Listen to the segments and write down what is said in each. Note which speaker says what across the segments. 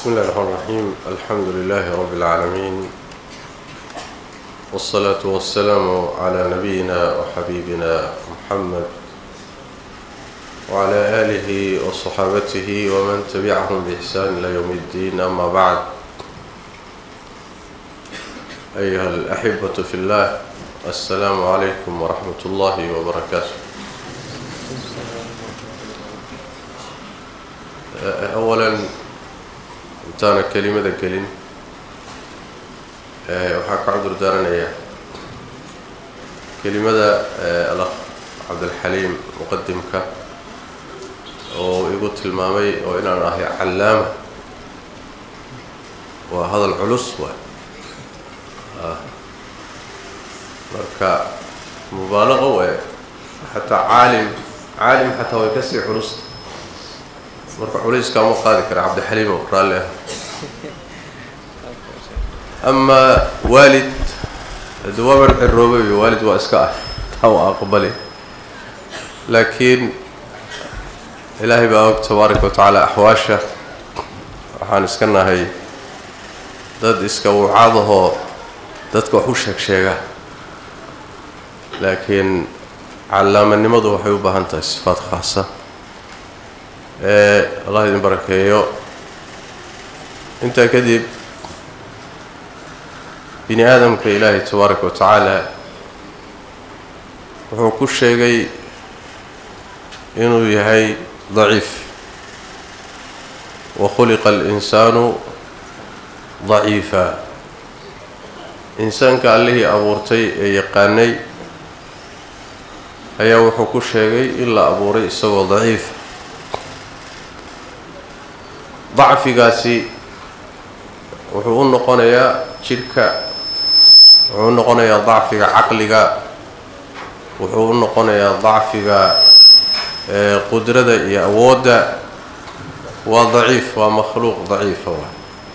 Speaker 1: بسم الله الرحمن الرحيم الحمد لله رب العالمين والصلاة والسلام على نبينا وحبيبنا محمد وعلى آله وصحابته ومن تبعهم بإحسان إلى يوم الدين أما بعد أيها الأحبة في الله السلام عليكم ورحمة الله وبركاته أولا intaana kelimada gelin waxaa ka cudur daaranayaa kelimada alakh cabdilxaliim muqadimka oo igu tilmaamay oo inaan ahay callaama waa hadal culus waay marka mubaalaqo waay xataa caalim caalim xataa way kasii culusta marka culayska ma qaadi kara cabdixaliim oo raalli ah amaa waalid hadi waaban ciroobay waalid waa iska ah taa waa aqbali laakiin ilaahay baa og tabaaraka wa tacaala axwaasha waxaan iska nahay dad iska wuucaadahoo dadka wax u sheeg sheega laakiin callaamanimadu waxay u baahan tahay sifaad khaasa allah idin barakeeyo intaa kadib bini aadamka ilaahay tabaaraka wa tacaala wuxuu ku sheegay inuu yahay daciif wa khuliqa alinsaanu daciifa insaanka allihii abuurtay ee yaqaanay ayaa wuxuu ku sheegay in la abuuray isagoo daciifa dacfigaasi wuxuu u noqonayaa jidhka wuxuu u noqonayaa dacfiga caqliga wuxuu u noqonayaa dacfiga qudrada iyo awoodda waa daciif waa makhluuq daciifa waa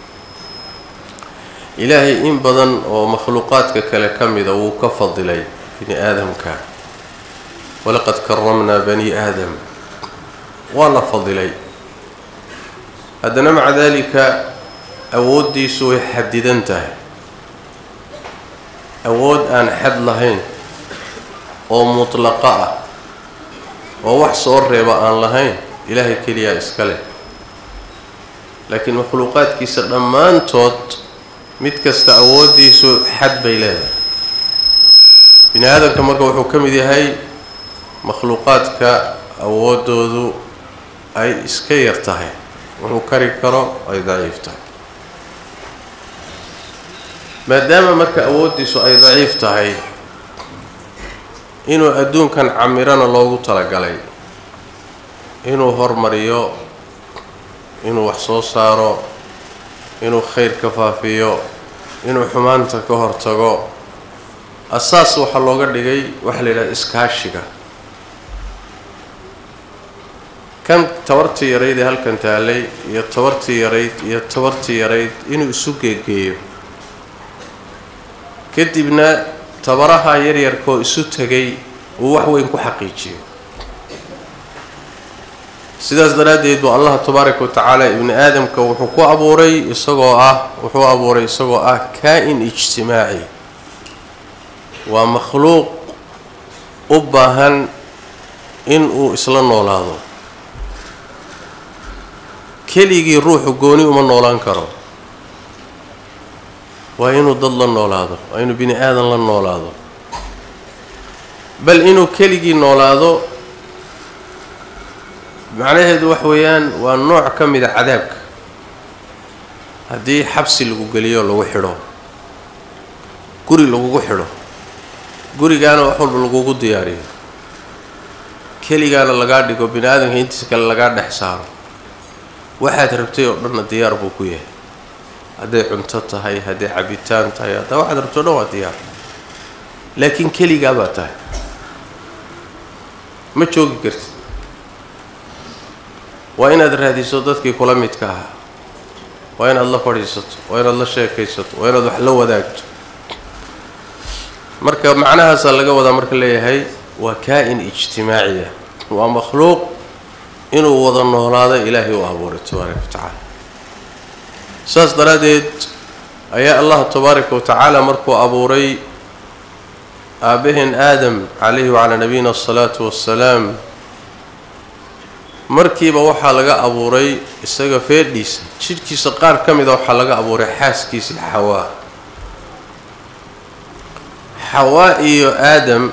Speaker 1: ilaahay in badan oo makhluuqaadka kale ka mida wuu ka fadilay bini aadamka walaqad karamnaa bani aadam waa la fadilay haddana maca daalika awooddiisu way xadidan tahay awood aan xad lahayn oo mutlaqa ah oo wax soo reeba aan lahayn ilaahay keliyaa iska leh laakiin makhluuqaadkiisa dhammaantood mid kasta awooddiisu xad bay leedahay bini aadamka marka wuxuu ka mid yahay makhluuqaadka awooddoodu ay iska yar tahay wuxuu kari karo ay daciif tahay maadaama marka awooddiisu ay daciif tahay inuu adduunkan camirana loogu talagalay inuu hormariyo inuu wax soo saaro inuu khayr ka faafiyo inuu xumaanta ka hortago asaas waxaa looga dhigay waxaa la yidhaha iskaashiga kan tabartii yarayd ee halkan taalay iyo tabartii yarayd iyo tabartii yarayd inuu isu geegeeyo kadibna tabaraha yaryarkaoo isu tegay uu wax weyn ku xaqiijiyo sidaas daraaddeed buu allah tabaaraka wa tacaala ibni aadamka wuxuu ku abuuray isagoo ah wuxuu abuuray isagoo ah kaa-in ijtimaaci waa makhluuq u baahan in uu isla noolaado keligii ruuxu gooni uma noolaan karo waa inuu dad la noolaado waa inuu bini aadan la noolaado bal inuu keligii noolaado macnaheedu wax weeyaan waa nooc ka mida cadaabka haddii xabsi lagu geliyo lagu xidho guri lagugu xidho gurigaana wax walba lagugu diyaariyo keligaana lagaa dhigo bini aadamka intiisa kale lagaa dhex saaro waxaad rabtay oo dhanna diyaar buu ku yahay hadday cunto tahay hadday cabitaan tahay haddaa waxaad rabtay o dhan waa diyaar laakiin keligaa baa tahay ma joogi kartid waa inaad raadiso dadkii kula midka ahaa waa inaad la fadhiisato waa inaad la sheekaysato waa inaad wax la wadaagto marka macnahaasaa laga wadaa marka leeyahay waa kaa-in ijtimaaciya waa makhluuq inuu wada noolaado ilaahay u abuuray tabaaraka wa tacaala saas daraaddeed ayaa allah tabaaraka wa tacaala markuu abuuray aabbaheen aadam calayhi wacalaa nabiyina asalaatu wassalaam markiiba waxaa laga abuuray isaga feedhiisa jidhkiisa qaar ka mida waxaa laga abuuray xaaskiisii xawaa xawaa iyo aadam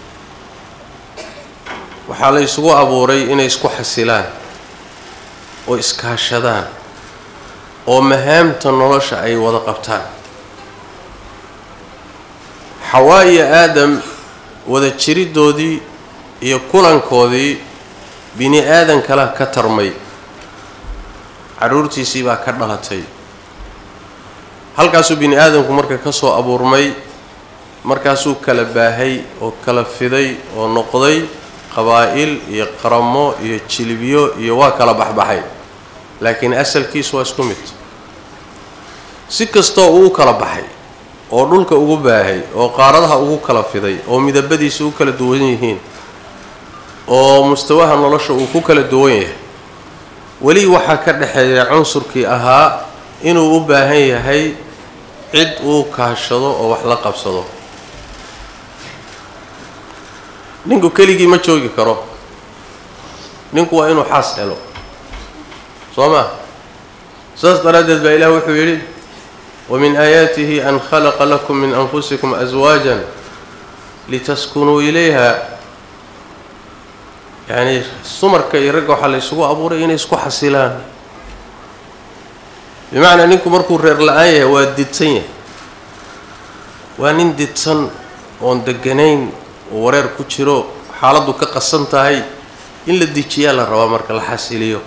Speaker 1: waxaa la isugu abuuray inay isku xasilaan oo iskaashadaan oo mahaamta nolosha ay wada qabtaan xawaa iyo aadam wada jiriddoodii iyo kulankoodii bini aadan kala ka tarmay carruurtiisii baa ka dhalatay halkaasuu bini aadamku marka ka soo abuurmay markaasuu kala baahay oo kala fiday oo noqday qabaa'il iyo qaramo iyo jilbiyo iyo waa kala baxbaxay laakiin asalkiisu waa isku mid si kastoo uu kala baxay oo dhulka ugu baahay oo qaaradaha ugu kala fiday oo midabadiisa u kala duwan yihiin oo mustawaha nolosha uu ku kala duwan yahay weli waxaa ka dhexeeya cunsurkii ahaa inuu u baahan yahay cid uu kaashado oo wax la qabsado ninku keligii ma joogi karo ninku waa inuu xaas helo soo ma saas daraaddeed baa ilaah wuxuu yidhi wamin aayaatihi an khalaqa lakum min anfusikum aswaajan litaskunuu ilayha yacni sumarka iyo ragga waxaa la ysugu abuuray inay isku xasilaan bimacnaa ninku markuu reer la-aan yahay waa didsan yahay waa nin didsan oon deganayn oo wareer ku jiro xaaladdu ka qasan tahay in la dejiyaa la rabaa marka la xasiliyo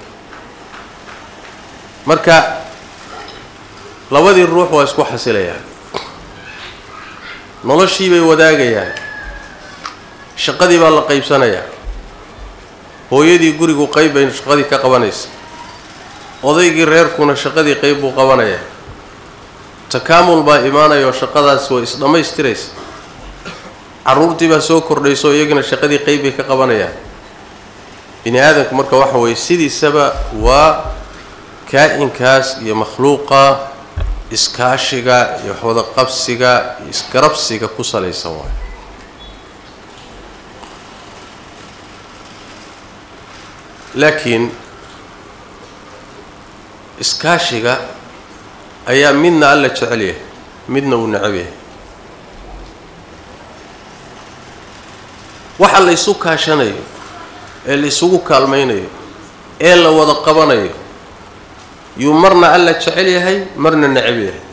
Speaker 1: marka labadii ruux waa isku xasilayaan noloshii bay wadaagayaan shaqadii baa la qaybsanayaa hooyadii gurigu qayb bay shaqadii ka qabanaysa odaygii reerkuna shaqadii qayb buu qabanayaa takaamul baa imaanaya oo shaqadaas way isdhammaystiraysa carruurtii baa soo kordhayso iyagana shaqadii qayb bay ka qabanayaan bini aadamku marka waxa weeye sidiisaba waa kaa-inkaas iyo makhluuqa iskaashiga iyo waxwada qabsiga iyo isgarabsiga ku salaysan waayo laakiin iskaashiga ayaa midna alla jecel yahay midna uu necab yahay waxa la ysu kaashanayo ee la isugu kaalmaynayo ee la wada qabanayo yuu marna alla jecel yahay marna necab yahay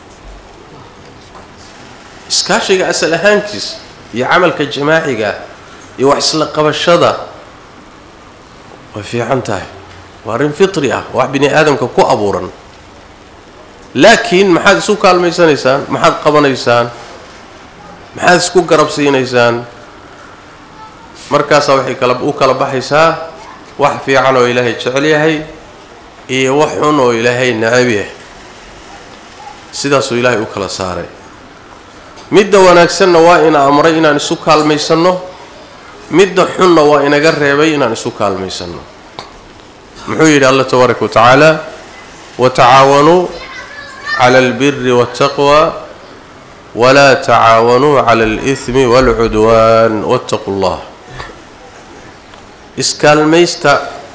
Speaker 1: iskaashiga asal ahaankiisa iyo camalka jamaaciga iyo wax isla qabashada way fiican tahay waa arrin fitri ah wax bini aadamka ku abuuran laakiin maxaad isu kaalmaysanaysaan maxaad qabanaysaan maxaad isku garab siinaysaan markaasaa waxay kala u kala baxaysaa wax fiican oo ilaahay jecel yahay iyo wax xun oo ilaahay necab yahay sidaasuu ilaahay u kala saaray midda wanaagsanna waa ina amray inaan isu kaalmaysanno midda xunna waa inaga reebay inaan isu kaalmaysanno muxuu yidhi allah tabaaraka wa tacaala watacaawanuu cala albiri waاltaqwa walaa tacaawanuu cala alihmi waalcudwaan waاttaquu llah iskaalmaysta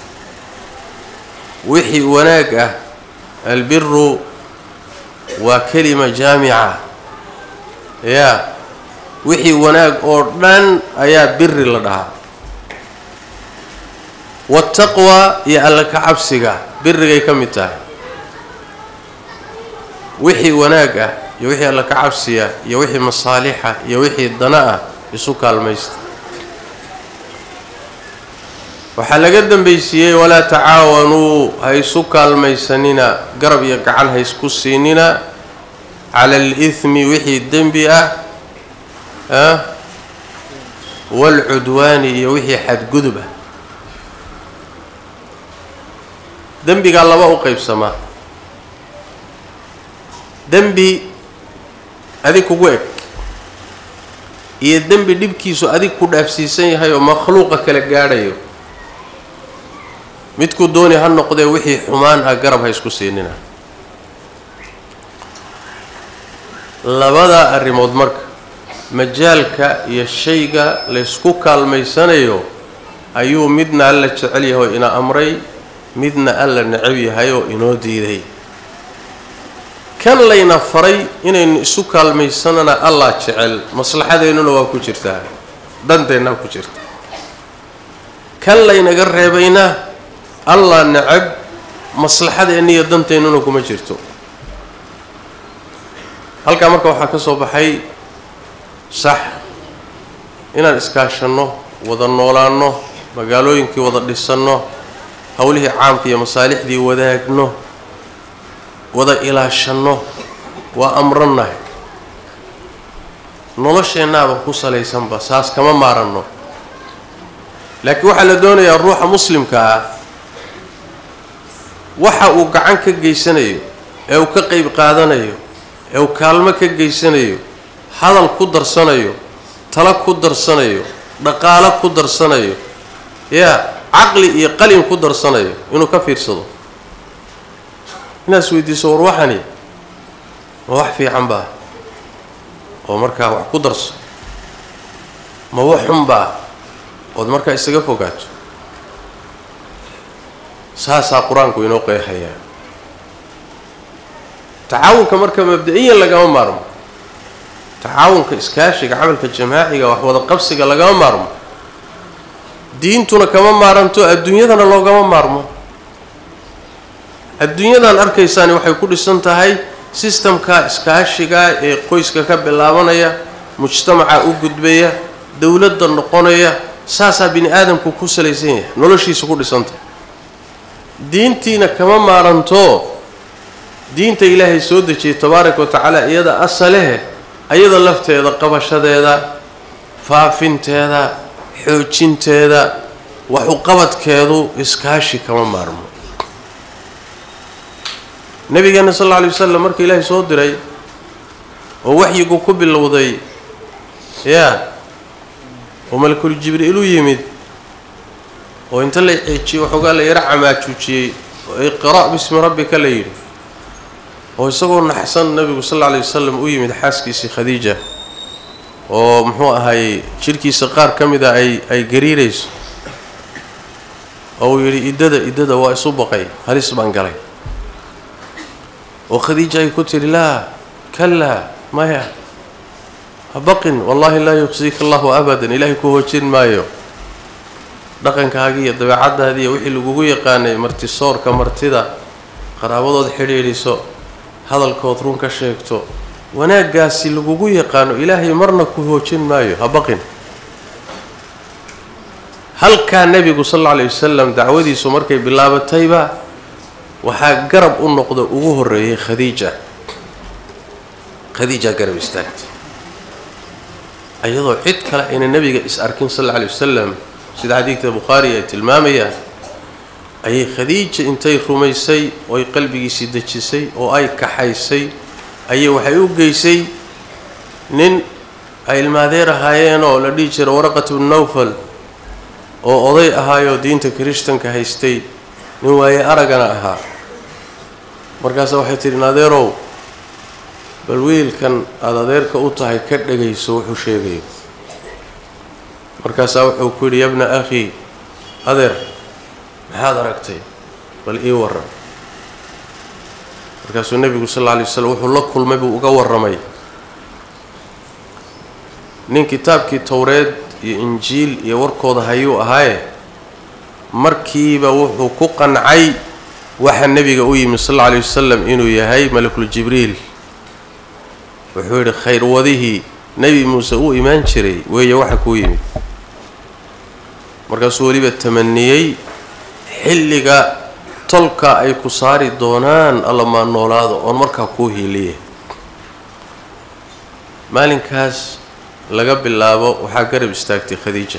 Speaker 1: wixii wanaag ah albiru waa kelima jaamica yaa wixii wanaag oo dhan ayaa biri la dhahaa waataqwa iyo alla ka cabsiga birigay ka mid tahay wixii wanaag ah iyo wixii alla ka cabsiya iyo wixii masaalixa iyo wixii dana ah isu kaalmaysta waxaa laga dambaysiiyey walaa tacaawanuu ha isu kaalmaysanina garab iyo gacan ha isku siinina cala alihmi wixii dembi ah ah waalcudwaani iyo wixii xadgudub ah dembigaa laba u qaybsamaa dembi adig kugu eg iyo dembi dhibkiisu adig ku dhaafsiisan yahay oo makhluuqa kala gaadhayo midkuu dooni ha noqdee wixii xumaan ah garab ha isku siinina labadaa arrimood marka majaalka iyo shayga laysku kaalmaysanayo ayuu midna alla jecel yahay oo ina amray midna alla necab yahay oo inoo diiday kan layna faray inaynu isu kaalmaysanana allah jecel maslaxadeennuna waa ku jirtaa danteennaa ku jirta kan laynaga reebayna allah necab maslaxadeenna iyo danteennuna kuma jirto halkaa marka waxaa ka soo baxay sax inaan iskaashanno wada noolaanno magaalooyinkii wada dhisanno howlihii caamka iyo masaalixdii wadaagno wada ilaashanno waa amrannahay nolosheennaaba ku salaysanba saas kama maaranno laakiin waxaa la doonayaa ruuxa muslimka ah waxa uu gacan ka geysanayo ee uu ka qeyb qaadanayo ee uu kaalmo ka geysanayo hadal ku darsanayo talo ku darsanayo dhaqaalo ku darsanayo yaa caqli iyo qalin ku darsanayo inuu ka fiirsado inaas weydiiso war waxani ma wax fiican baa oo markaa wax ku darso ma wax xun baa ood markaa isaga fogaato saasaa qur-aanku inoo qeexayaa tacaawunka marka mabda-iyan lagama maarmo tacaawunka iskaashiga camalka jamaaciga wax wada qabsiga lagama maarmo diintuna kama maaranto adduunyadana loogama maarmo adduunyadan arkaysaani waxay ku dhisan tahay sistamka iskaashiga ee qoyska ka bilaabanaya mujtamaca u gudbaya dowladda noqonaya saasaa bini aadamku ku salaysan yahay noloshiisa ku dhisantahay diintiina kama maaranto diinta ilaahay soo dejiyay tabaaraka wa tacaala iyada asalehe ayada lafteeda qabashadeeda faafinteeda xoojinteeda waxuqabadkeedu iskaashi kama maarmo nabigeena sal alla alay wasalam marka ilaahay soo diray oo waxyigu ku bilowday yaa oo malakul jibriil u yimid oo inta la ceejiyey waxoogaa la yaro camaajuujiyey oo iqra' bismi rabbika la yidhi oo isagoo naxsan nabigu sal alla alay wasalam u yimid xaaskiisii khadiija oo muxuu ahaayey jidhkiisa qaar ka mida ay ay gariirayso oo uu yidhi iddada iddada waa isu baqay halis baan galay oo khadiija ay ku tidhi laa kalaa maya ha baqin wallaahi laa yuqsiika allahu abadan ilaahay ku hoojin maayo dhaqankaagii iyo dabeecaddaadii iyo wixii lagugu yaqaanay martisoorka martida qaraabadood xidhiidhiso hadalkood run ka sheegto wanaaggaasi lagugu yaqaano ilaahay marna ku hoojin maayo ha baqin halkaa nebigu sal alla alay wasalam dacwadiisu markay bilaabatayba waxaa garab u noqda ugu horreeyay khadiija khadiijaa garab istaagtay iyadoo cid kale ayna nebiga is arkin sal alla alay wasalam sida xadiidka bukhaari ay tilmaamayaan ayay khadiija intay rumaysay oo ay qalbigiisii dejisay oo ay kaxaysay ayay waxay u geysay nin ay ilmaadeer ahaayeenoo la dhihi jira waraqat bnu nawfal oo oday ahaayoo diinta kirishtanka haystay nin waaye aragana ahaa markaasa waxay tidhi naadeerow bal wiilkan aada adeerka u tahay ka dhagayso wuxuu sheegayo markaasaa wuxuu ku yidhi yabna akhii adeer maxaad aragtay bal ii warran markaasuu nebigu sal alla alay waslam wuxuu la kulmay buu uga warramay nin kitaabkii towreed iyo injiil iyo warkooda hayuu ahaaye markiiba wuxuu ku qancay waxa nebiga u yimid sal alla alay wasalam inuu yahay malakul jibriil wuxuu yidhi khayrwadihii nebi muuse uu imaan jiray weeye waxa kuu yimid markaasuu weliba tamaniyey xilliga tolka ay ku saari doonaan allamaa noolaado oon markaa kuu hiiliye maalinkaas laga bilaabo waxaa garab istaagtay khadiija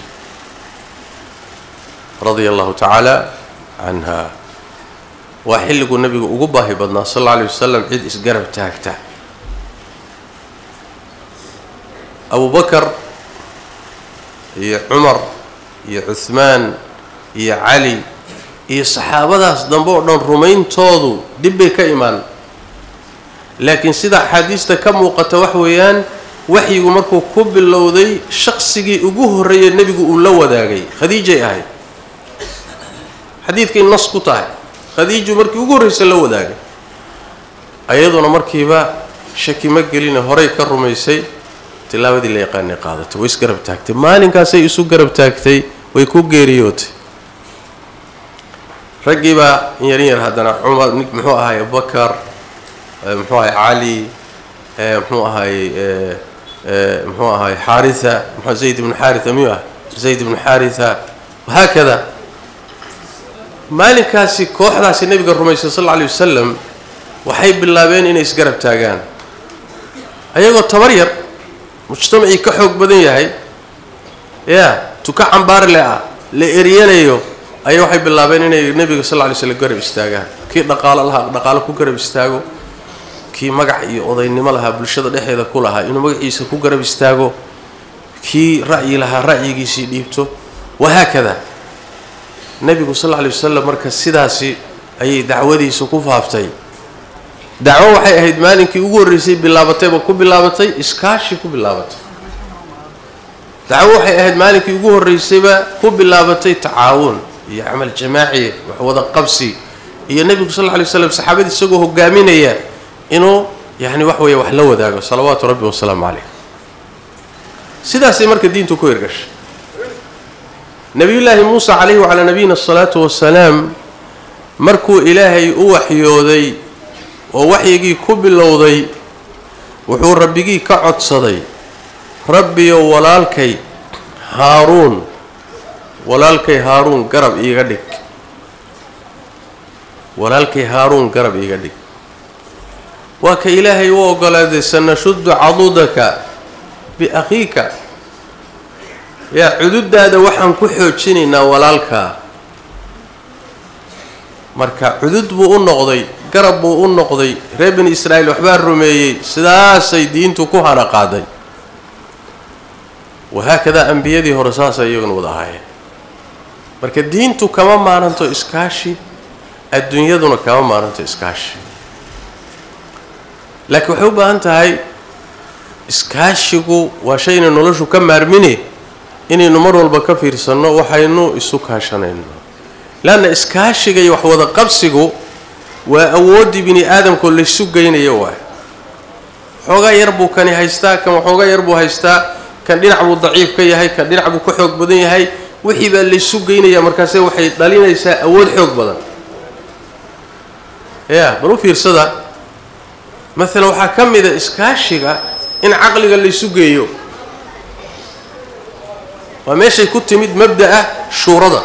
Speaker 1: radia allahu tacaala canha waa xilliguu nabigu ugu baahi badnaa sal alla alay wasalam cid isgarab taagta abubakar iyo cumar iyo cuhmaan iyo cali iyo saxaabadaas dambe oo dhan rumayntoodu dib bay ka imaan laakiin sida axaadiista ka muuqata wax weeyaan waxyigu markuu ku bilowday shaqsigii ugu horreeyay nebigu uu la wadaagay khadiijay ahayd xadiidkay nas ku tahay khadiiju markii ugu horreysa la wadaagay ayaduna markiiba shaki ma gelina horay ka rumaysay tilaabadii la yaqaanay qaadatay way isgarab taagtay maalinkaasay isu garab taagtay way ku geeriyootay raggiibaa in yarin yar haddana cumar muxuu ahaay abubakar muxuu ahay cali muxuu ahaay muxuu ahaay xaaritha mxu zayd ibnu xaaritha miyuu ah zayd ibnu xaaritha wahaakada maalinkaasi kooxdaasi nebiga rumaysay sal alla alay wasalam waxay bilaabeen inay isgarab taagaan ayagoo tabar yar mujtamacii ka xoog badan yahay ya tuka cambaarle ah la eryanayo ayaa waxay bilaabeen inay nebiga sal lla lay slam garab istaagaan kii dhaqaalo lahaa dhaqaalo ku garab istaago kii magac iyo odaynimo lahaa bulshada dhexeeda ku lahaa inuu magaciisa ku garab istaago kii ra'yi lahaa ra'yigiisii dhiibto wahaakada nebigu sal lla lay wasalam marka sidaasi ayay dacwadiisa ku faaftay dacwo waxay ahayd maalinkii ugu horreysay bilaabatayba ku bilaabatay iskaashi ku bilaabatay dacwo waxay ahayd maalinkii ugu horreysayba ku bilaabatay tacaawun iyo camal jamaaci wax wada qabsi iyo nebigu sal lla lay slam saxaabadii isagoo hogaaminaya inuu yacni wax weeye wax la wadaago salawaatu rabbi wasalaamu calayh sidaasay marka diintu ku hirgashay nebiyullaahi muusa calayhi wacalaa nabiyina asalaatu wasalaam markuu ilaahay u waxyooday oo waxyigii ku bilowday wuxuu rabbigii ka codsaday rabbiyo walaalkay haaruun walaalkay haaruun garab iiga dhig walaalkay haaruun garab iiga dhig waa ka ilaahay u ogolaaday sanashuddu cadudaka biakhiika yaa cududaada waxaan ku xoojinaynaa walaalkaa marka cudud buu u noqday garab buu u noqday reer bani israa'iil waxbaa rumeeyey sidaasay diintu ku hana qaaday wahaakadaa ambiyadii hore saasay iyaguna wada ahaayeen marka diintu kama maaranto iskaashi adduunyaduna kama maaranto iskaashi laakiin waxay u baahan tahay iskaashigu waa shayna noloshu ka maarmine inaynu mar walba ka fiirsanno waxaynu isu kaashanayno leanna iskaashiga iyo waxwada qabsigu waa awooddii bini aadamkoo laysu geynayo waay waxoogaa yar buu kani haystaa kan waxoogaa yar buu haystaa kan dhinac buu daciif ka yahay kan dhinac buu ka xoog badan yahay wixii baa laysu geynaya markaase waxay dhalinaysaa awood xoog badan ya bal u fiirsada maalan waxaa ka mida iskaashiga in caqliga laysu geeyo waa meeshay ku timid mabda'a shuurada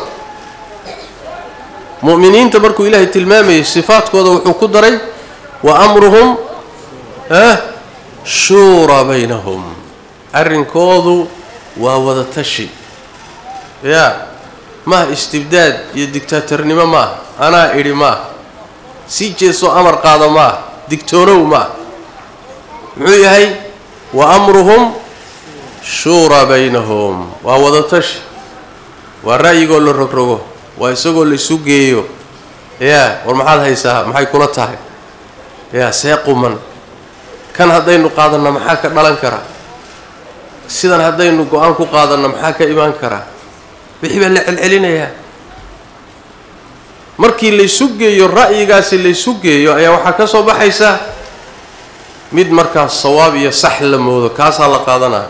Speaker 1: mu'miniinta markuu ilaahay tilmaamayay sifaadkooda wuxuu ku daray wa amruhum ah shuuraa baynahum arrinkoodu waa wada tashi yaa maaha istibdaad iyo digtaatarnimo maaha anaa idhi maaha sii jeesoo amar qaada maaha digtoonow maaha muxuu yahay wa amruhum shuuraa baynahum waa wada tashi waa ra'yigoo la rogrogo waa isagoo laysu geeyo yaa war maxaad haysaa maxay kula tahay yaa see quman kan haddaynu qaadanna maxaa ka dhalan karaa sidan haddaynu go-aan ku qaadanna maxaa ka imaan karaa wixii baa la celcelinayaa markii laysu geeyo ra'yigaasi laysu geeyo ayaa waxaa ka soo baxaysa mid markaas sawaab iyo sax la moodo kaasaa la qaadanaa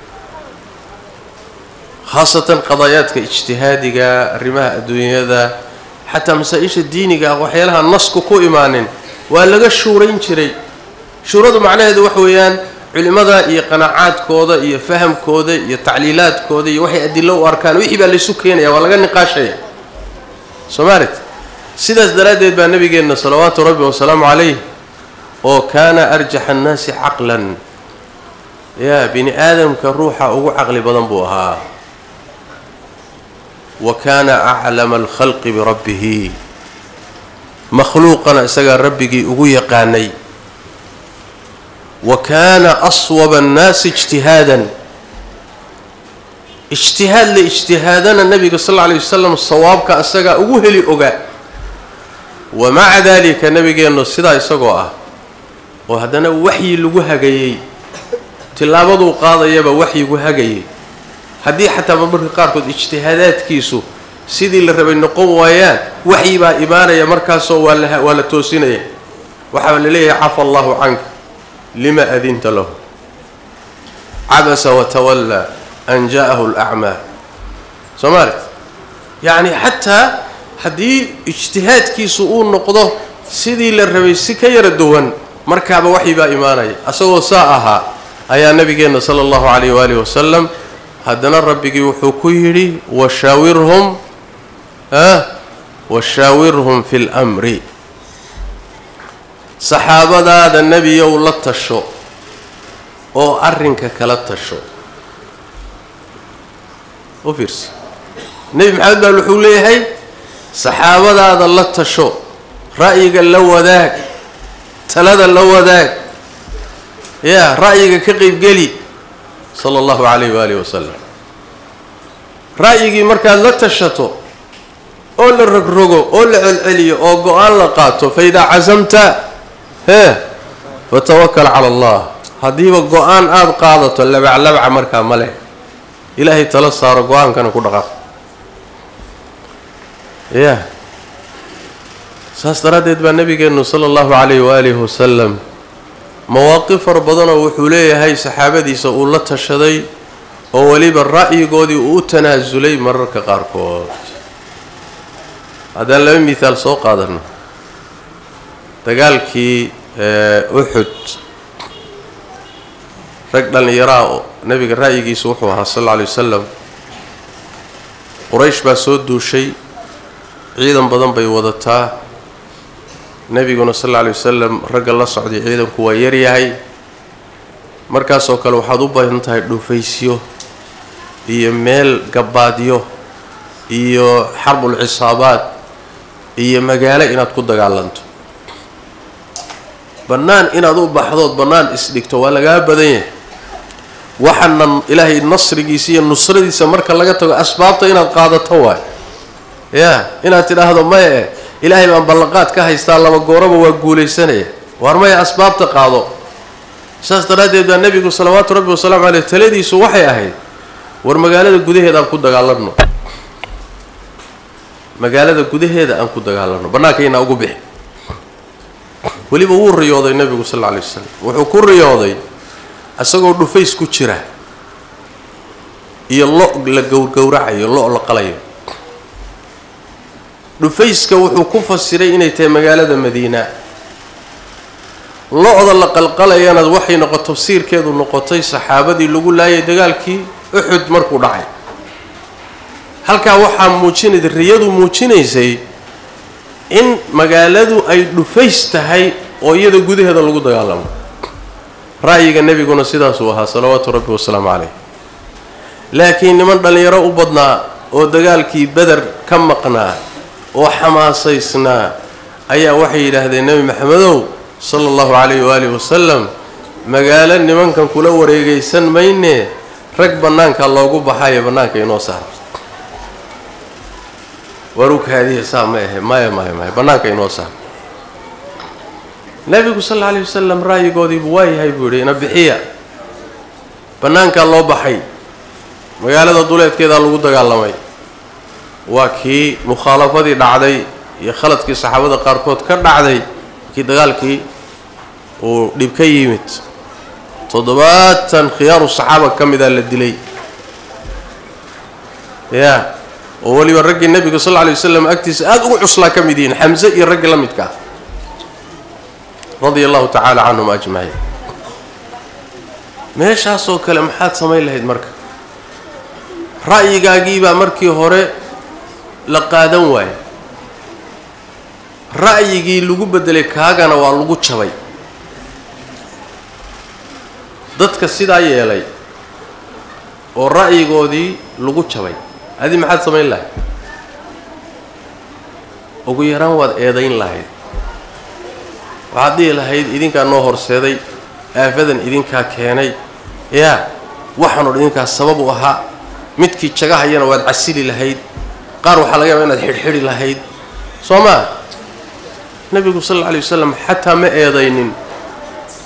Speaker 1: khaasatan qadaayaadka ijtihaadiga arrimaha adduunyada xataa masaa-isha diiniga ah waxyaalaha nasku ku imaanin waa laga shuurayn jiray shuuradu macnaheedu waxa weeyaan culimmada iyo qanaacaadkooda iyo fahamkooda iyo tacliilaadkooda iyo waxay adilo u arkaan wixii baa laysu keenaya waa laga niqaashaya soomaalit sidaas daraaddeed baa nabigeenna salawaatu rabbi wasalaamu calayh oo kaana arjaxa annaasi caqlan yaa bini aadamka ruuxa ugu caqli badan buu ahaa wa kaana aclama alkhalqi birabbihi makhluuqana isagaa rabbigii ugu yaqaanay wa kaana aswaba annaasi ijtihaadan ijtihaad la ijtihaadana nabiga sal alla alay wasalam sawaabka isagaa ugu heli ogaa wa maca daalika nabigeennu sidaa isagoo ah oo haddana waxyi lagu hagayey tillaabaduu qaadayaba waxyigu hagayay haddii xataa marmarka qaarkood ijtihaadaadkiisu sidii la rabay noqon waayaan waxyi baa imaanaya markaasoo waa la waa la toosinaya waxaa la leeyahay cafa allahu canka lima adinta lahu cabasa watawallaa an ja'ahu alacmaa soo maali yacni xataa haddii ijtihaadkiisu uu noqdo sidii la rabay si ka yara duwan markaaba waxyi baa imaanaya asagoo saa ahaa ayaa nabigeenna sala allahu calayh waalihi wasalam haddana rabbigii wuxuu ku yidhi washaawirhum ah washaawirhum fi lmri saxaabadaada nebiyow la tasho oo arrinka kala tasho u fiirsa nebi maxamed baal wuxuu leeyahay saxaabadaada la tasho ra'yiga la wadaag talada la wadaag yaa ra'yiga ka qeybgeli sala allahu calayh waalihi wasalam ra'yigii markaad la tashato oo la rogrogo oo la celceliyo oo go-aan la qaato fa idaa casamta hee fatawakal cala allah haddiiba go-aan aada qaadato labaclabca markaa ma leh ilaahay tala saaro go-aankana ku dhaqaaq ya saas daraaddeed baa nabigeennu sala allahu calayh waalihi wasalam mawaaqif fara badanoo wuxuu leeyahay saxaabadiisa uu la tashaday oo weliba ra'yigoodii uu u tanaasulay mararka qaarkood haddaan laba mihaal soo qaadano dagaalkii uxud rag dhallinyaraa oo nebiga ra'yigiisa wuxuu ahaa sal alla alay wasalam quraysh baa soo duushay ciidan badan bay wadataa nebiguna sal alla alay wasalam ragga la socday ciidanku waa yaryahay markaasoo kale waxaad u baahan tahay dhufaysyo iyo meel gabaadyo iyo xarbul cisaabaad iyo magaalo inaad ku dagaalanto bannaan inaad u baxdood bannaan isdhigto waa lagaa badan yahay waxaana ilaahay nasrigiisa iyo nusradiisa marka laga tago asbaabta inaad qaadato waay ya inaad tidhaahdo maya e ilaahay baan ballanqaad ka haystaa laba gooraba waa guulaysanaya waar maya asbaabta qaado saas daraaddeed baa nebigu salawaatu rabbi wasalaamu caleyh taladiisu waxay ahayd war magaalada gudaheeda aan ku dagaalanno magaalada gudaheeda aan ku dagaalanno bannaankaynaa ugu bixi weliba wuu riyooday nebigu sal alla alay wasalam wuxuu ku riyooday isagoo dhufays ku jira iyo lo la gowrgowracayo lo la qalayo dhufayska wuxuu ku fasiray inay tahay magaalada madiina lo-da la qalqalayana waxay noqo tafsiirkeedu noqotay saxaabadii lagu laayay dagaalkii uxud markuu dhacay halkaa waxaa muujinaysa riyadu muujinaysay in magaaladu ay dhufays tahay oo iyada gudaheeda lagu dagaalamo ra'yiga nebiguna sidaasuu ahaa salawaatu rabbi wasalaamu caleyh laakiin niman dhallinyaro u badnaa oo dagaalkii beder ka maqnaa oo xamaasaysnaa ayaa waxay yidhaahdeen nebi maxamedow sala allahu calayhi waalihi wasalam magaalo nimankan kula wareegaysan mayne rag bannaanka loogu baxayo bannaanka inoo saara warukaadiya saa ma ahe maya maya maya bannaanka inoo saara nebigu sal alla alayh wasalam ra'yigoodiibu waa yahay buu yidhi ina bixiya bannaankaa loo baxay magaalada duleedkeedaa lagu dagaalamay waa kii mukhaalafadii dhacday iyo khaladkii saxaabada qaarkood ka dhacday kii dagaalkii uu dhib ka yimid toddobaatan khiyaaru saxaaba ka mida la dilay ya oo weliba raggii nebiga sal alla lay wasalam agtiisa aada ugu cuslaa ka mid yihiin xamse iyo raggii la midka ah radia allahu tacaala canhum ajmaciin meeshaasoo kale maxaad samayn lahayd marka ra'yigaagiibaa markii hore la qaadan waayo ra'yigii lagu bedelay kaagana waa lagu jabay dadka sidaa yeelay oo ra'yigoodii lagu jabay adi maxaad samayn lahayd ugu yaraan waad eedayn lahayd waxaad dhihi lahayd idinkaa noo horseeday aafadan idinkaa keenay yaa waxaanoo dhan idinkaa sabab u ahaa midkii jagahayana waad casili lahayd qaar waxaa laga yaaba inaad xidhxidhi lahayd soo maa nebigu sal alla alay wasalam xataa ma eedaynin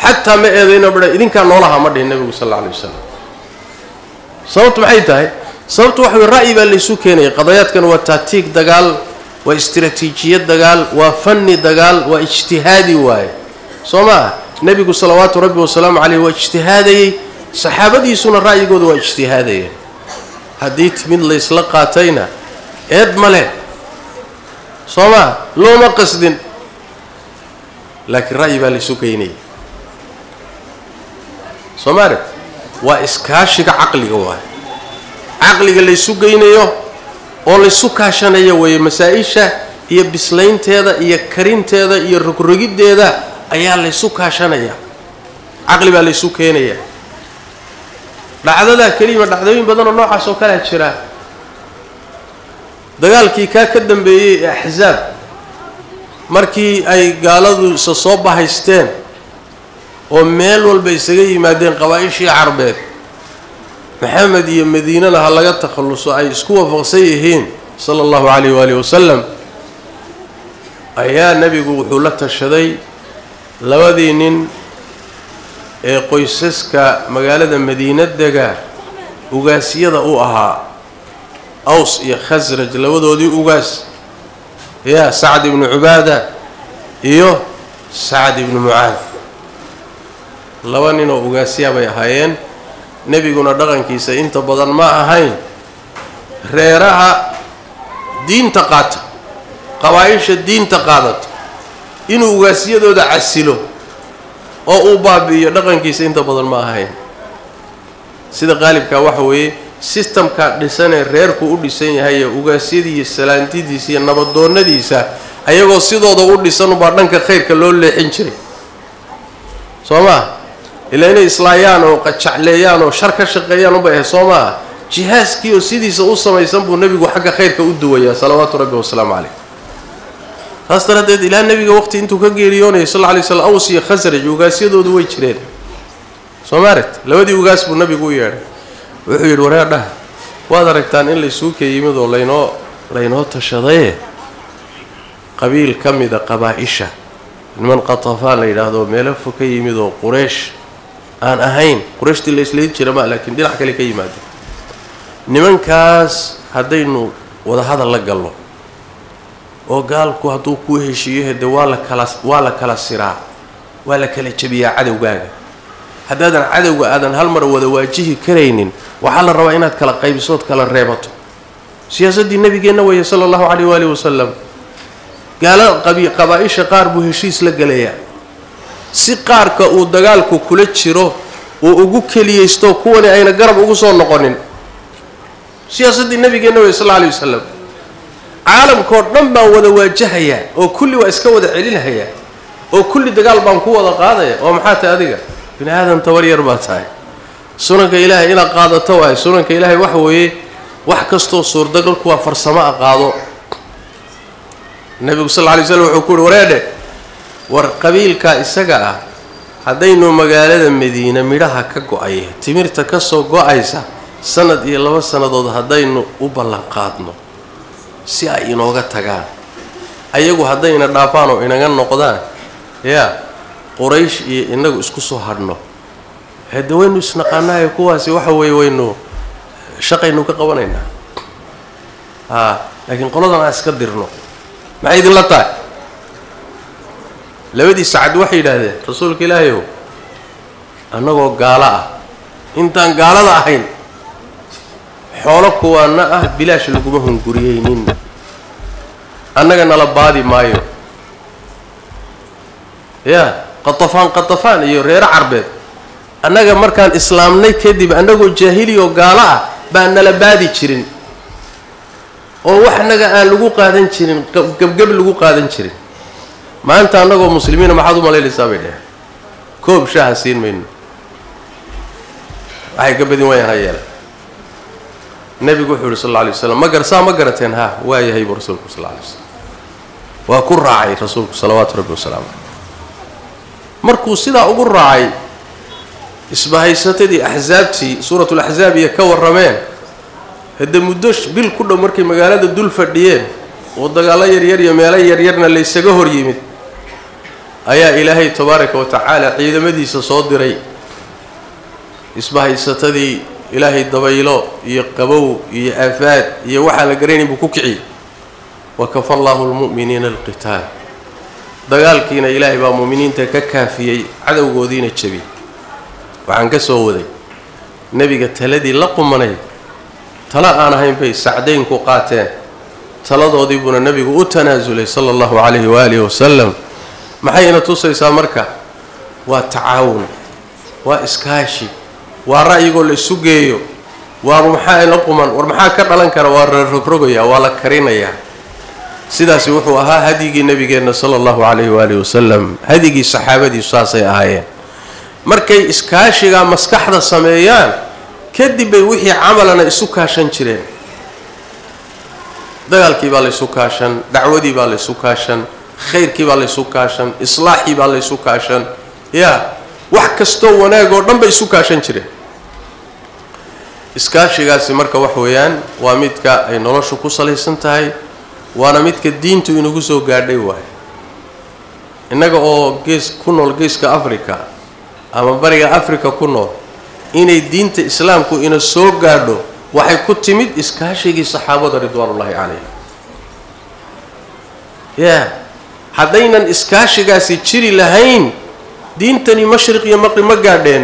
Speaker 1: xataa ma eedayno baa idinkaa noolaha ma dhihin nebigu sal alla alay wasalam sababtu maxay tahay sababtu waxa wey ra'yi baa laysu keenaya qadayaadkan waa taatiig dagaal waa istiraatiijiyad dagaal waa fanni dagaal waa ijtihaadi waaye soo ma ah nebigu salawaatu rabbi wasalaamu caleyh waa ijtihaadayey saxaabadiisuna ra'yigooda waa ijtihaadayeen haddii timid laysla qaatayna eed ma leh soo maa looma qasdin laakiin ra'yi baa laysu geynaya soo ma arag waa iskaashiga caqliga waay caqliga laysu geynayo oo laysu kaashanayo weeye masaa-isha iyo bislaynteeda iyo karinteeda iyo rogrogiddeeda ayaa laysu kaashanaya caqli baa laysu keenaya dhacdadaa kelima dhacdooyin badan oo noocaas oo kalea jira dagaalkii kaa ka dambeeyey ee axsaab markii ay gaaladu isa soo bahaysteen oo meel walba isaga yimaadeen qabaa-ishii carbeed maxamed iyo madiinana ha laga takhalluso ay isku waafaqsan yihiin sala allahu calayh waalihi wasalam ayaa nebigu wuxuu la tashaday labadii nin ee qoysaska magaalada madiina dega ugaasyada u ahaa aws iyo khasraj labadoodii ugaas ya sacd ibnu cubaada iyo sacd ibnu mucaad laba nin oo ugaasyaa bay ahaayeen nebiguna dhaqankiisa inta badan ma ahayn reeraha diinta qaata qabaa-isha diinta qaadata inuu ugaasyadooda casilo oo uu baabi'iyo dhaqankiisa inta badan ma ahayn sida qaalibkaa waxa weeye sistamkaa dhisanee reerku u dhisan yahay ee ugaasyadiiyo salaantidiisa iyo nabadoonnadiisa ayagoo sidooda u dhisan ubaa dhanka khayrka loo leexin jiray soo maa ilaa inay islaayaan oo qajacleeyaan oo shar ka shaqeeyaan ubay ahay soo maaha jihaaskii oo sidiisa u samaysan buu nebigu xagga khayrka u duwayaa salawaatu rabbi wasalaamu caleyh saas daraaddeed ilaa nebiga waqti intuu ka geeriyoonayay sal lla lay slam aws iyo khasraj ugaasyadoodu way jireen soo ma aragt labadii ugaas buu nebigu u yeedhay wuxuu yidhi wareerdhah waad aragtaan in laysuuka yimid oo laynoo laynoo tashadaye qabiil ka mida qabaa-isha niman qatafaan la yidhaahdo meelo fo ka yimid oo quraysh aan ahayn qurayshtii la islayn jira ma laakiin dhinac kale ka yimaado nimankaas haddaynu wadahadal la galno oo gaalku hadduu kuu heshiiyo de waa la kala waa la kala siraa waa la kala jebiyaa cadowgaaga haddaadan cadowga aadan hal mar wada waajihi karaynin waxaa la rabaa inaad kala qaybisood kala reebato siyaasaddii nebigeenna weeye sala allahu caleyh waalihi wasalam gaalo qabi qabaa-isha qaar buu heshiis la gelayaa si qaarka uu dagaalku kula jiro uu ugu keliyeysto kuwani ayna garab ugu soo noqonin siyaasaddii nebigeenna weye sal alla alay wasalam caalamkao dhan baan wada waajahayaa oo kulli waa iska wada celinahayaa oo kulli dagaal baan ku wada qaadaya oo maxaa tahay adiga bini aadan tabar yar baa tahay sunanka ilaahay inaad qaadato waayo sunanka ilaahay waxa weeye wax kastoo suurdagalku waa farsamo a qaado nebigu sal lla alay slam wuxuu ku uhi wareedhe war qabiilkaa isaga ah haddaynu magaalada madiine midhaha ka go-aya timirta ka soo go-aysa sanad iyo laba sannadood haddaynu u ballan qaadno si ay inooga tagaan ayagu haddayna dhaafaan oo inaga noqdaan yaa quraysh iyo inagu isku soo hadhno hade waynu isnaqaanahay kuwaasi waxa weeye waynu shaqaynu ka qabanaynaa haa laakiin qoladan aan iska dirno maxay idinla tahay labadii sacad waxay yidhaahdeen rasuulka ilaahay ow annagoo gaalo ah intaan gaalada ahayn xoolo kuwaana ah bilaash laguma hunguriyeynin annaga nala baadi maayo yaa qatafaan qatafaan iyo reero carbeed annaga markaan islaamnay kadib annagoo jaahili oo gaalo ah baan nala baadi jirin oo wax annaga aan lagu qaadan jirin gebgeb lagu qaadan jirin maanta annagoo muslimiina maxaad u malaynaysaa bay dheheen koob shaaha siin mayno waxay ka badin waayaan ha yeela nebigu wuxuu yihi sal alla alay waslam ma gar saa ma garateen ha waa yahay buu rasuulku sal alla alay waslam waa ku raacay rasuulku salawaatu rabbi wasalaamu caleyh markuu sidaa ugu raacay isbahaysatadii axsaabtii suuratul axsaab iyo ka warrameen hadde muddo bil ku dhow markay magaalada dul fadhiyeen oo dagaallo yaryar iyo meelo yaryarna laysaga hor yimid ayaa ilaahay tabaaraka wa tacaala ciidamadiisa soo diray isbahaysatadii ilaahay dabaylo iyo qabow iyo aafaad iyo waxaan la garanayn buu ku kiciyey wa kafa allaahu lmu'miniina alqitaal dagaalkiina ilaahay baa mu'miniinta ka kaafiyey cadowgoodiina jebiyey waxaan ka soo waday nebiga taladii la qumanayd tala aan ahayn bay sacdaynku qaateen taladoodii buuna nebigu u tanaasulay sala allahu calayhi waaalihi wasalam maxayna tusaysaa marka waa tacaawun waa iskaashi waa ra'yigoo la isu geeyo waa maxaa la quman war maxaa ka dhalan kara waa la rogrogaya waa la karinayaa sidaasi wuxuu ahaa hadyigii nebigeenna sala allahu calayhi waalihi wasalam hadyigii saxaabadiisu saasay ahaayeen markay iskaashigaa maskaxda sameeyaan kadib bay wixii camalana isu kaashan jireen dagaalkii baa laysu kaashan dacwadii baa laysu kaashan khayrkii baa laysu kaashan islaaxii baa laysu kaashan yaa wax kastoo wanaag oo dhan bay isu kaashan jireen iskaashigaasi marka wax weeyaan waa midka ay noloshu ku salaysan tahay waana midka diintu inagu soo gaadhay waayo innaga oo gees ku nool geeska africa ama bariga africa ku nool inay diinta islaamku ina soo gaadho waxay ku timid iskaashigii saxaabada ridwaanullaahi calayhim yaa haddaynan iskaashigaasi jiri lahayn diintani mashriq iyo maqrib ma gaadheen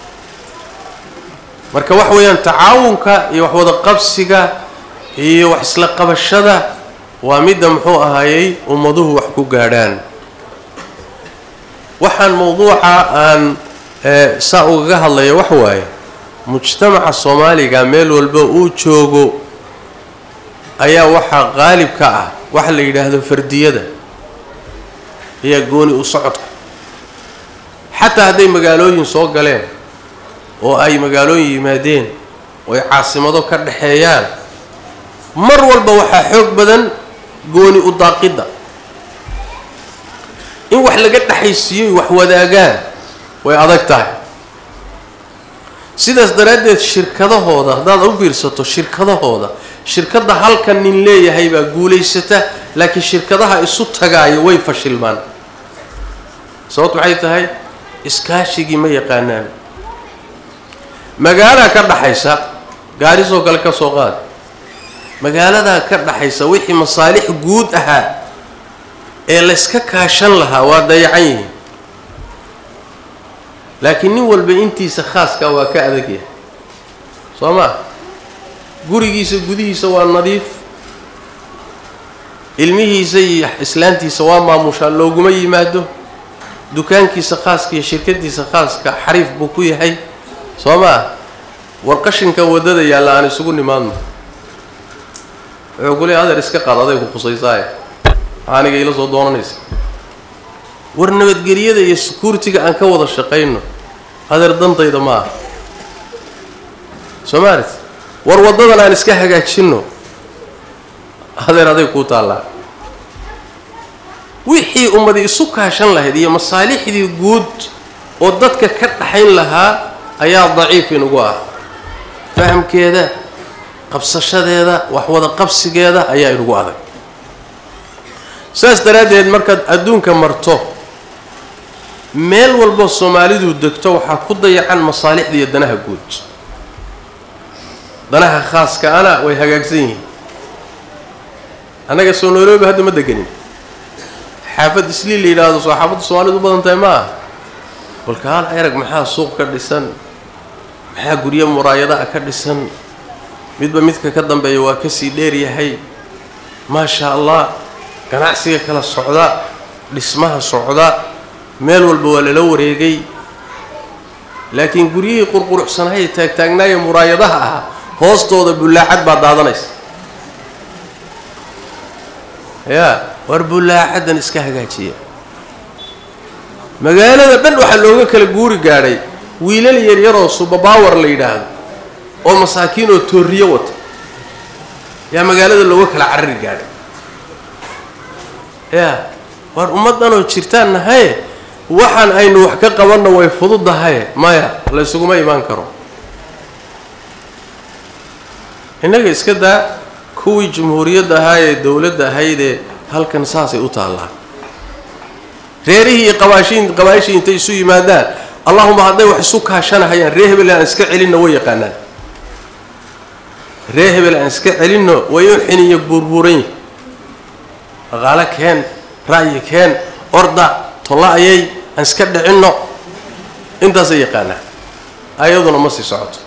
Speaker 1: marka wax weeyaan tacaawunka iyo waxwada qabsiga iyo wax isla qabashada waa midda muxuu ahaayey ummaduhu wax ku gaadhaan waxaan mawduuca aan saa ugaga hadlaya wax waaye mujtamaca soomaaliga meel walba uu joogo ayaa waxaa qaalib ka ah waxa la yidhaahdo fardiyada ayaa gooni u socodka xataa hadday magaalooyin soo galeen oo ay magaalooyin yimaadeen oo ay caasimado ka dhaxeeyaan mar walba waxaa xoog badan gooni u daaqidda in wax laga dhexaysiiyoy wax wadaagaan way adag tahay sidaas daraaddeed shirkadahooda haddaad u fiirsato shirkadahooda shirkadda halkan nin leeyahay baa guulaysata laakiin shirkadaha isu tagaayo way fashilmaan sababtu maxay tahay iskaashigii ma yaqaanaan magaalaha ka dhaxaysa gaarisoo kale ka soo qaad magaaladaa ka dhaxaysa wixii masaalix guud ahaa ee layska kaashan lahaa waa dayacan yihiin laakiin nin walba intiisa khaaskaa waa ka adag yahay soo maa gurigiisa gudihiisa waa nadiif ilmihiisa iyo islaantiisa waa maamushaa looguma yimaado dukaankiisa khaaska iyo shirkadiisa khaaska xariif buu ku yahay soo maa war qashinka waddada yaalla aan isugu nimaadno wuxuu ku leey adeer iska qaad aday ku khusaysaaye aniga ila soo doonanaysa war nabadgelyada iyo security-ga aan ka wada shaqayno adeer dantayda ma aha soo maalit war waddadan aan iska hagaajinno adeer aday kuu taallaa wixii ummadi isu kaashan lahayd iyo masaalixdii guud oo dadka ka dhaxayn lahaa ayaa daciif inugu ah fahamkeeda qabsashadeeda wax wada qabsigeeda ayaa inugu adag saas daraaddeed markaad adduunka marto meel walba soomaalidu degto waxaa ku dayacan masaalixda iyo danaha guud danaha khaaska ana way hagaagsan yihiin annaga soo nairobi hadda ma deganin xaafad islii la yidhaahdo soo xaafadda soomaalidu u badan tahay ma aha balka hal erag maxaa suuq ka dhisan maxaa guryo muraayadaha ka dhisan midba midka ka dambeeya waa kasii dheer yahay maasha allah ganacsiga kala socda dhismaha socda meel walba waa lala wareegay laakiin guryihii qurquruxsanaayee taagtaagnaaye muraayadaha ahaa hoostooda bullaacad baa daadanaysa yaa war bullaacaddan iska hagaajiya magaalada dhan waxaa looga kala guuri gaadhay wiilal yaryaroo subabaawar la yidhaahdo oo masaakiin oo tooriyo wata yaa magaalada looga kala carari gaadhay yaa waar ummaddanoo jirtaan nahaye waxaan aynu wax ka qabanno way fududahaye maya laysuguma imaan karo innaga iska daa kuwii jumhuuriyadda ahaa ee dowladda ahaydee halkan saasay u taallaa reerihii iyo qabaashiin qabaashii intay isu yimaadaan allahuma hadday wax isu kaashanahayaan ree hebel aan iska celinno way yaqaanaan ree hebel aan iska celinno way u xiniyo buurbuuran yihin dhaqaalo keen ra'yi keen orda tolla-ayay aan iska dhicinno intaasay yaqaanaan ayaduna ma sii socoto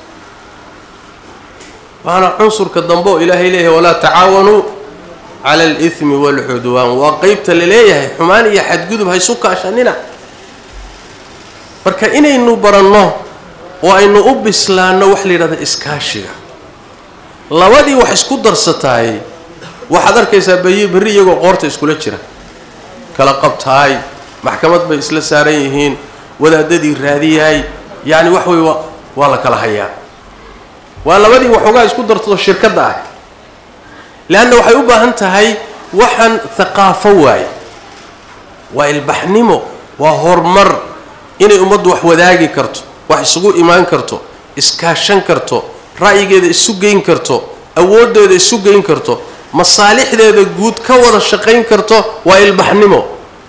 Speaker 1: waana cunsurka dambe oo ilaahay leeyahay walaa tacaawanuu cala alithmi waalcudwaan waa qeybta la leeyahay xumaan iyo xadgudub ha isu kaashanina marka inaynu baranno oo aynu u bislaanno wax la yidhahda iskaashiga labadii wax isku darsataay waxaad arkaysaa bayi berri iyagoo qoorta iskula jira kala qabtaay maxkamad bay isla saaran yihiin wadaadadii raadiyahay yacni wax wey waa la kala hayaa waa labadii waxoogaa isku dartado shirkadda ah leanna waxay u baahan tahay waxaan haqaafo waaye waa ilbaxnimo waa horumar inay ummaddu wax wadaagi karto wax isugu imaan karto iskaashan karto ra'yigeeda isu geyn karto awooddeeda isu geyn karto masaalixdeeda guud ka wada shaqayn karto waa ilbaxnimo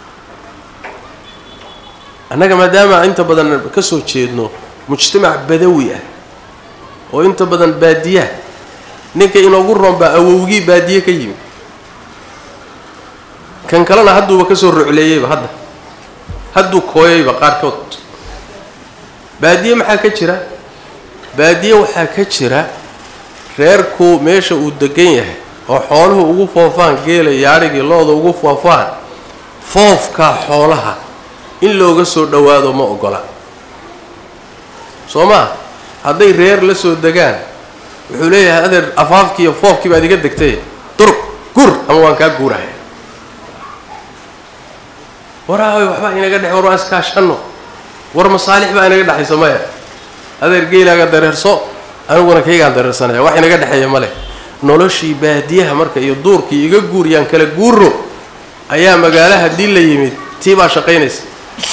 Speaker 1: annaga maadaama inta badan ka soo jeedno mujtamac badawi ah oo inta badan baadiyaha ninka inoogu roon baa awowgii baadiye ka yimi kan kalena hadduuba ka soo rucleeyeyba hadda hadduu kooyayba qaarkood baadiye maxaa ka jira baadiye waxaa ka jira reerku meesha uu degan yahay oo xooluhu ugu foofaan geela yaadhigii looda ugu foofaan foofkaa xoolaha in looga soo dhowaado ma ogola soo maa hadday reer la soo degaan wuxuu leeyahay adeer afaafkii iyo foofkii baad iga degtay durug gur ama waan kaa guurahaya waraaway waxbaa inaga dhex war waan iskaashanno war masaalix baa inaga dhexaysa maya adeer geelaaga dareerso aniguna kaygaan dareersanaya wax inaga dhexeeya ma leh noloshii baadiyaha marka iyo duurkii iga guuriyaan kala guuro ayaa magaalo haddii la yimid tii baa shaqaynaysa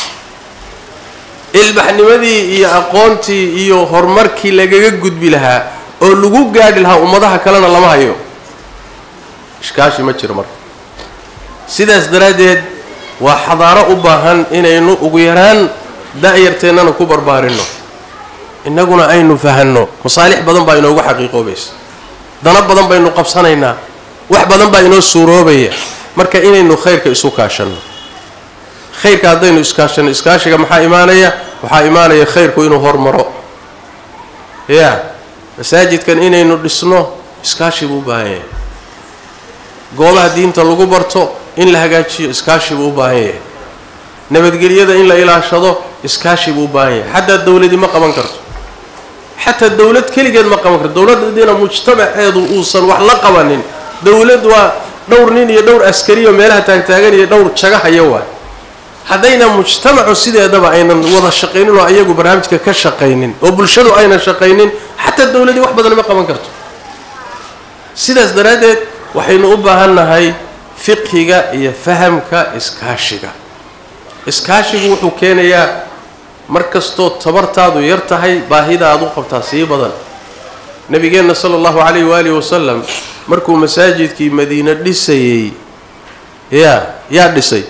Speaker 1: ilbaxnimadii iyo aqoontii iyo horumarkii lagaga gudbi lahaa oo lagu gaadhi lahaa ummadaha kalena lama hayo ishkaashi ma jiro marka sidaas daraaddeed waa xadaaro u baahan inaynu ugu yaraan da-yarteennana ku barbaarinno innaguna aynu fahanno masaalix badan baa inoogu xaqiiqoobaysa dano badan baynu qabsanaynaa wax badan baa inoo suuroobaya marka inaynu khayrka isu kaashanno khayrka haddaynu iskaashanno iskaashiga maxaa imaanaya waxaa imaanaya khayrku inuu hormaro ya masaajidkan inaynu dhisno iskaashi buu u baahan yahay goobaha diinta lagu barto in la hagaajiyo iskaashi buu u baahan yahay nabadgelyada in la ilaashado iskaashi buu u baahan yahay xataa dawladi ma qaban karto xataa dawlad keligeed ma qaban karto dawladdiina mujtamaceedu uusan wax la qabanin dawlad waa dhowr nin iyo dhowr askariyo meelaha taagtaagan iyo dhowr jagahaya waay haddayna mujtamacu sideedaba aynan wada shaqaynin oo ayagu barnaamijka ka shaqaynin oo bulshadu aynan shaqaynin xataa dawladii wax badan ma qaban karto sidaas daraaddeed waxaynu u baahan nahay fiqhiga iyo fahamka iskaashiga iskaashigu wuxuu keenayaa mar kastoo tabartaadu yar tahay baahida aad u qabtaa sii badan nabigeenna sala allahu calayhi waalihi wasalam markuu masaajidkii madiine dhisayey yaa yaa dhisay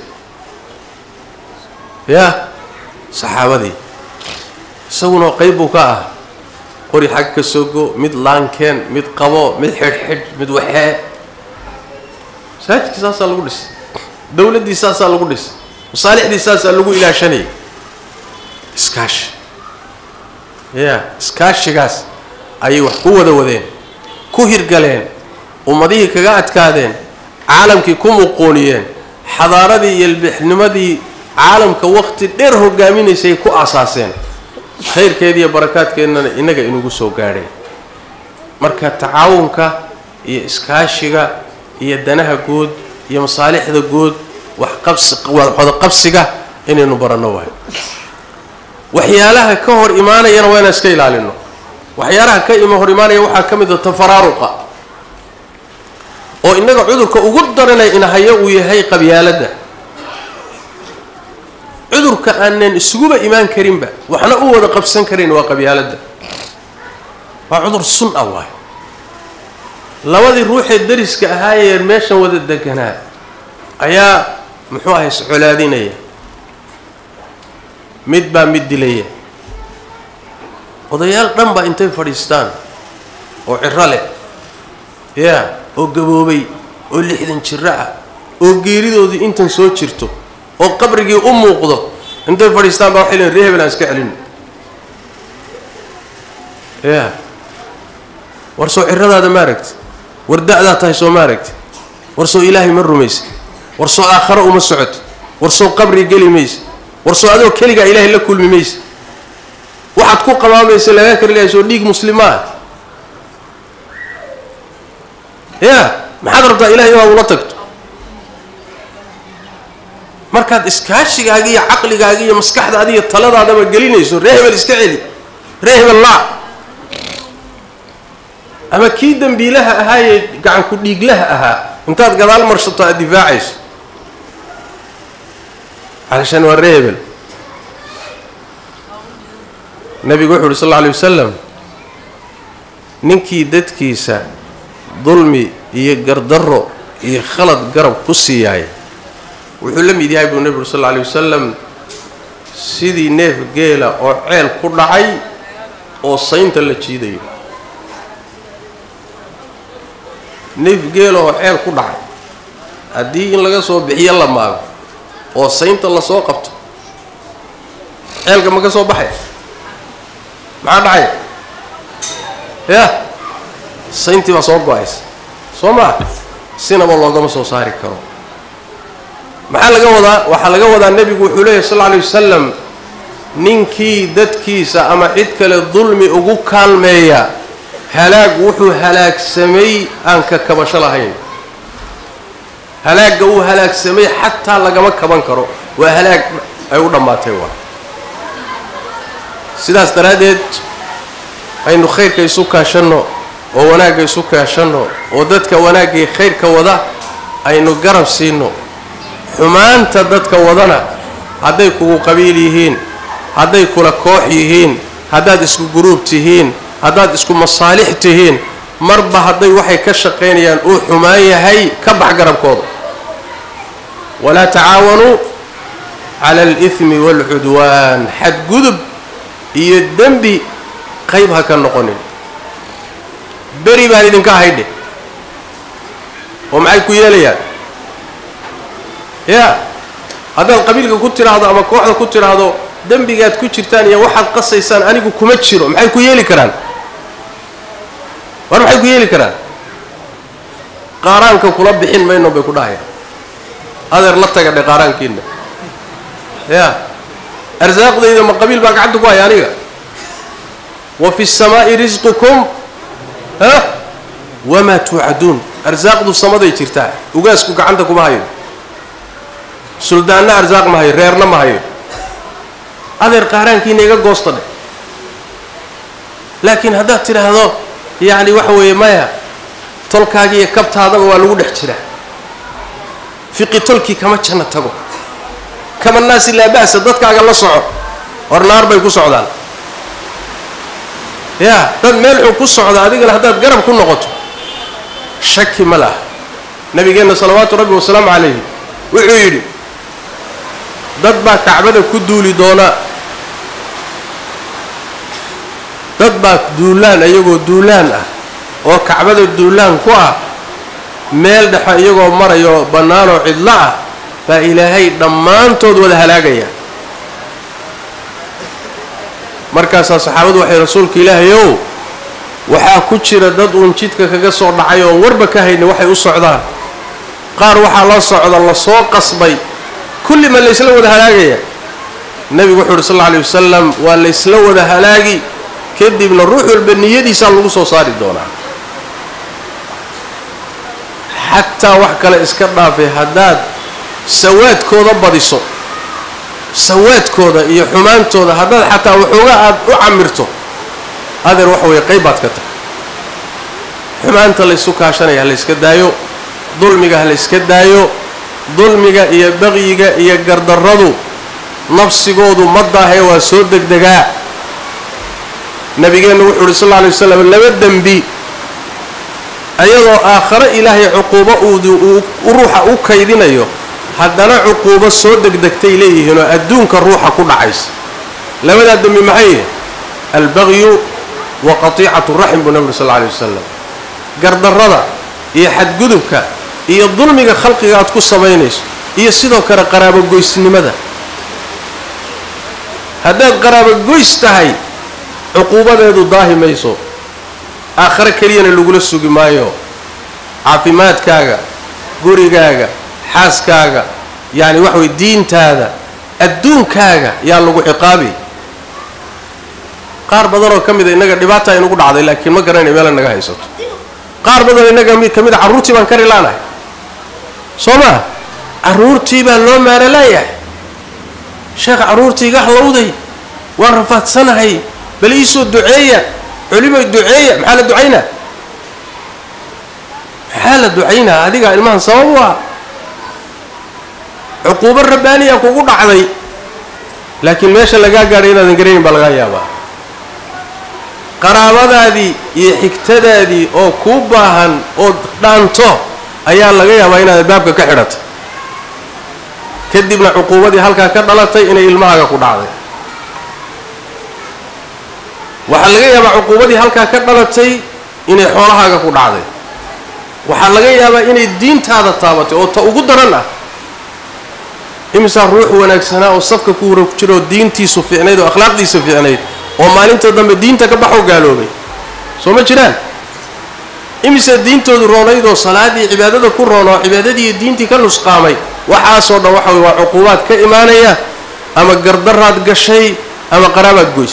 Speaker 1: yaa saxaabadii isaguna qeyb buu ka ah qori xag ka sogo mid laankeen mid qabo mid xidhxidh mid waxee masaajidkii saasaa lagu dhisay dawladdii saasaa lagu dhisay masaalixdii saasaa lagu ilaashanayay iskaashi ya iskaashigaas ayay wax ku wada wadeen ku hirgaleen ummadihii kaga adkaadeen caalamkii ku muquuniyeen xadaaradii iyo ilbixnimadii caalamka waqti dheer hogaaminaysay ku asaaseen khayrkeeda iyo barakaadkeennana innaga inugu soo gaadhay marka tacaawunka iyo iskaashiga iyo danaha guud iyo masaalixda guud wax qabsi wada qabsiga inaynu baranno waayo waxyaalaha ka hor imaanayana waa inaan iska ilaalino waxyaalaha ka ima hor imaanaya waxaa ka mid a tafaraaruqa oo innaga cudurka ugu daranay inahayo uu yahay qabyaaladda cudurka aanan isuguba imaan karinba waxna u wada qabsan karayn waa qabyaaladda waa cudur sun ah waay labadii ruuxee dariska ahaayee meeshan wada deganaa ayaa muxuu ahay iscolaadinaya mid baa mid dilaya odayaal dhan baa intay fadhiistaan oo ciro leh yaa oo gaboobay oo lixdan jiro ah oo geeridoodii intan soo jirto oo qabrigii u muuqdo intay fadhiistaan baa waxay leeyiin ree hebel aan iska celin ya war soo ciradaada ma aragti war da-daa tahay soo ma aragti war soo ilaahay ma rumaysa war soo aakharo uma socoto war soo qabri geli maysa war soo adoo keligaa ilaahay la kulmi maysa waxaad ku qabaamaysa lagaa karilahay soo dhiig muslimaa ya maxaad rabtaa ilahay inaad ula tagto markaad iskaashigaaga iyo caqligaaga iyo maskaxdaada iyo taladaadaba gelinayso ree hebel iska celi ree hebel laa ama kii dembiilaha ahaayee gacanku dhiiglaha ahaa intaad gadaal marsato aada difaacayso calashaan waa ree hebel nabigu wuxu uhi sal alla alay wasalam ninkii dadkiisa dulmi iyo gardarro iyo khalad garab ku siiyaay wuxuu la mid yahay buu nebigu uri sal alla alay wasalam sidii neef geela oo ceel ku dhacay oo saynta la jiidayo neef geela oo ceel ku dhacay haddii in laga soo bixiyo la maago oo saynta lasoo qabto ceelka ma ka soo baxay maxaa dhacay ya sayntii baa soo go-aysa soo maa sinaba loogama soo saari karo maxaa laga wadaa waxaa laga wadaa nebigu wuxuu leeyahy sal alla alay wasalam ninkii dadkiisa ama cid kale dulmi ugu kaalmeeya halaag wuxuu halaagsamay aan ka kabasho lahayn halaagga uu halaagsamay xataa lagama kaban karo waa halaag ay u dhammaatay waa sidaas daraaddeed aynu khayrka isu kaashanno oo wanaagga isu kaashanno oo dadka wanaaggay khayrka wada aynu garab siinno xumaanta dadka wadana hadday kugu qabiil yihiin hadday kula koox yihiin haddaad isku guruub tihiin haddaad isku masaalix tihiin marba hadday waxay ka shaqaynayaan uu xumaan yahay ka bax garabkooda walaa tacaawanuu cala alihmi waalcudwaan xadgudub iyo dembi qayb ha ka noqonin beri baan idinka haydhe oo maxay ku yeelayaan ya haddaad qabiilka ku tidhaahdo ama kooxda ku tidhaahdo dembigaad ku jirtaan iyo waxaad qasaysaan anigu kuma jiro maxay ku yeeli karaan war maxay ku yeeli karaan qaaraanka kula bixin mayno bay ku dhahayaan adeer la taga dhe qaaraankiina ya arsaaqdayda ma qabiil baa gacanta ku haya aniga wa fi الsamaa'i risqukum ha wamaa tuucaduun arsaaqdu samaday jirtaa ugaasku gacanta kuma hayo suldaanna arsaaq ma hayo reerna ma hayo adeer qaaraankiina iga goosta dheh laakiin haddaad tidhaahdo yacni waxa weeye maya tolkaaga iyo kabtaadaba waa lagu dhex jiraa fiqi tolkii kama janno tago kama naasi laa ba'sa dadkaaga la soco hor naar bay ku socdaan ya dad meel xun ku socda adigana haddaad garab ku noqoto shaki ma laha nabigeenna salawaatu rabbi wasalaamu calayhi wuxuu yidhi dad baa kacbada ku duuli doona dad baa duulaan iyagoo duulaan ah oo kacbada duulaan ku ah meel dhexe iyagoo marayo bannaanoo cidlo ah baa ilaahay dhammaantood wada halaagaya markaasaa saxaabadu waxay rasuulka ilaahay ow waxaa ku jira dad uun jidka kaga soo dhacay oon warba ka haynin waxay u socdaan qaar waxaa la socda lasoo qasbay kulli ma laysla wada halaagaya nebigu wuxu uhi sal alla alay wasalam waa laysla wada halaagi kadibna ruux walba niyadiisaa lagu soo saari doonaa xataa wax kale iska dhaafay haddaad sawaadkooda badiso sawaadkooda iyo xumaantooda haddaad xataa waxooga aada u camirto adeer waxa weeye qayb baad ka tahay xumaanta laysu kaashanaya ha layska daayo dulmiga ha layska daayo dulmiga iyo baqyiga iyo gardarradu nafsigoodu ma daahee waa soo degdegaa nabigeenna wuxuu uhi sal alla alay waslam laba dembi ayadoo aakhare ilaahay cuquubo uu ruuxa u kaydinayo haddana cuquubo soo degdegtay leeyihiinoo adduunka ruuxa ku dhacaysa labadaa dembi maxay yihin albagyu wa qatiicatu raxim buu nabigu sal lla alay wasalam gardarrada iyo xadgudubka iyo dulmiga khalqiga aad ku samaynayso iyo sidoo kale qaraabogoysnimada haddaad qaraabogoys tahay cuquubadeedu daahi mayso aakhare keliyana lagula sugi maayo caafimaadkaaga gurigaaga xaaskaaga yacni waxa way diintaada adduunkaaga yaa lagu ciqaabi qaar badanoo ka mida innaga dhibaata inugu dhacday laakiin ma garanay meela naga haysato qaar badanoo innaga mid ka mid a carruurtii baan kari laanahay soo maa carruurtii baa loo maara laayahay sheekh carruurtii iga halowday waan rafaadsanahay bal iisoo duceeya culimay duceeya maxaa la ducaynaa maxaa la ducaynaa adigaa ilmahan sabab u ah cuquubo rabbaaniya kugu dhacday laakiin meesha lagaa gaadhay inaadan garanayn baa lagaa yaabaa qaraabadaadii iyo xigtadaadii oo kuu baahan oo dhaanto ayaa laga yaabaa inaad baabka ka xidhato kadibna cuquubadii halkaa ka dhalatay inay ilmahaaga ku dhacday waxaa laga yaabaa cuquubadii halkaa ka dhalatay inay xoolahaaga ku dhacday waxaa laga yaabaa inay diintaada taabatay oo ta ugu daran ah imisaa ruux wanaagsanaa oo safka ku hura ku jira oo diintiisu fiicnayd oo akhlaaqdiisu fiicnayd oo maalinta dambe diinta ka baxoo gaaloobay soo ma jiraan imisaa diintoodu roonayd oo salaadii cibaadada ku roon oo cibaadadiiyo diintii ka nusqaamay waxaasoo dhan waxa wey waa cuquubaad ka imaanaya ama gardaraad gashay ama qaraabaad goys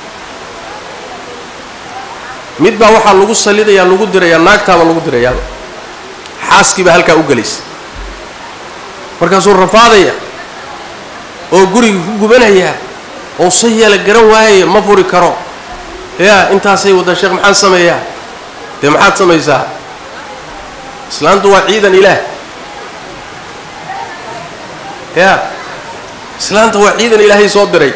Speaker 1: mid baa waxaa lagu salidayaa lagu dirayaa naagtaaba lagu dirayaaba xaaskiibaa halkaa u gelaysa markaasuu rafaadaya oo guriga ku gubanaya oo sa yeela garan waayaya ma furi karo yaa intaasay waddaa sheekh maxaan sameeyaa dee maxaad samaysaa islaantu waa ciidan ilaah yaa islaanta waa ciidan ilaahay soo diray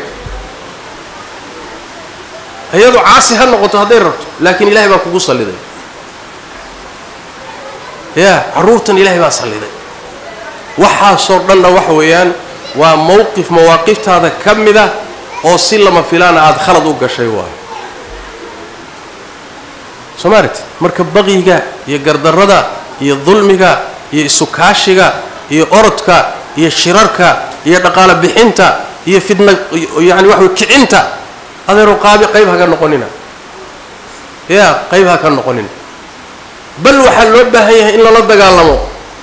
Speaker 1: iyadu caasi ha noqoto hadday rabto laakiin ilahay baa kugu salliday yaa carruurtan ilaahay baa salliday waxaasoo dhanna waxa weeyaan waa mowqif mawaaqiftaada ka mida oo si lama filaana aada khalad u gashay waayo soo maarat marka baqiga iyo gardarrada iyo dulmiga iyo isukaashiga iyo orodka iyo shirarka iyo dhaqaalo bixinta iyo fidna yacani waxa wey kicinta adeero qaabi qayb ha ka noqonina yaa qayb ha ka noqonina bal waxaa loo baahan yahay in lala dagaalamo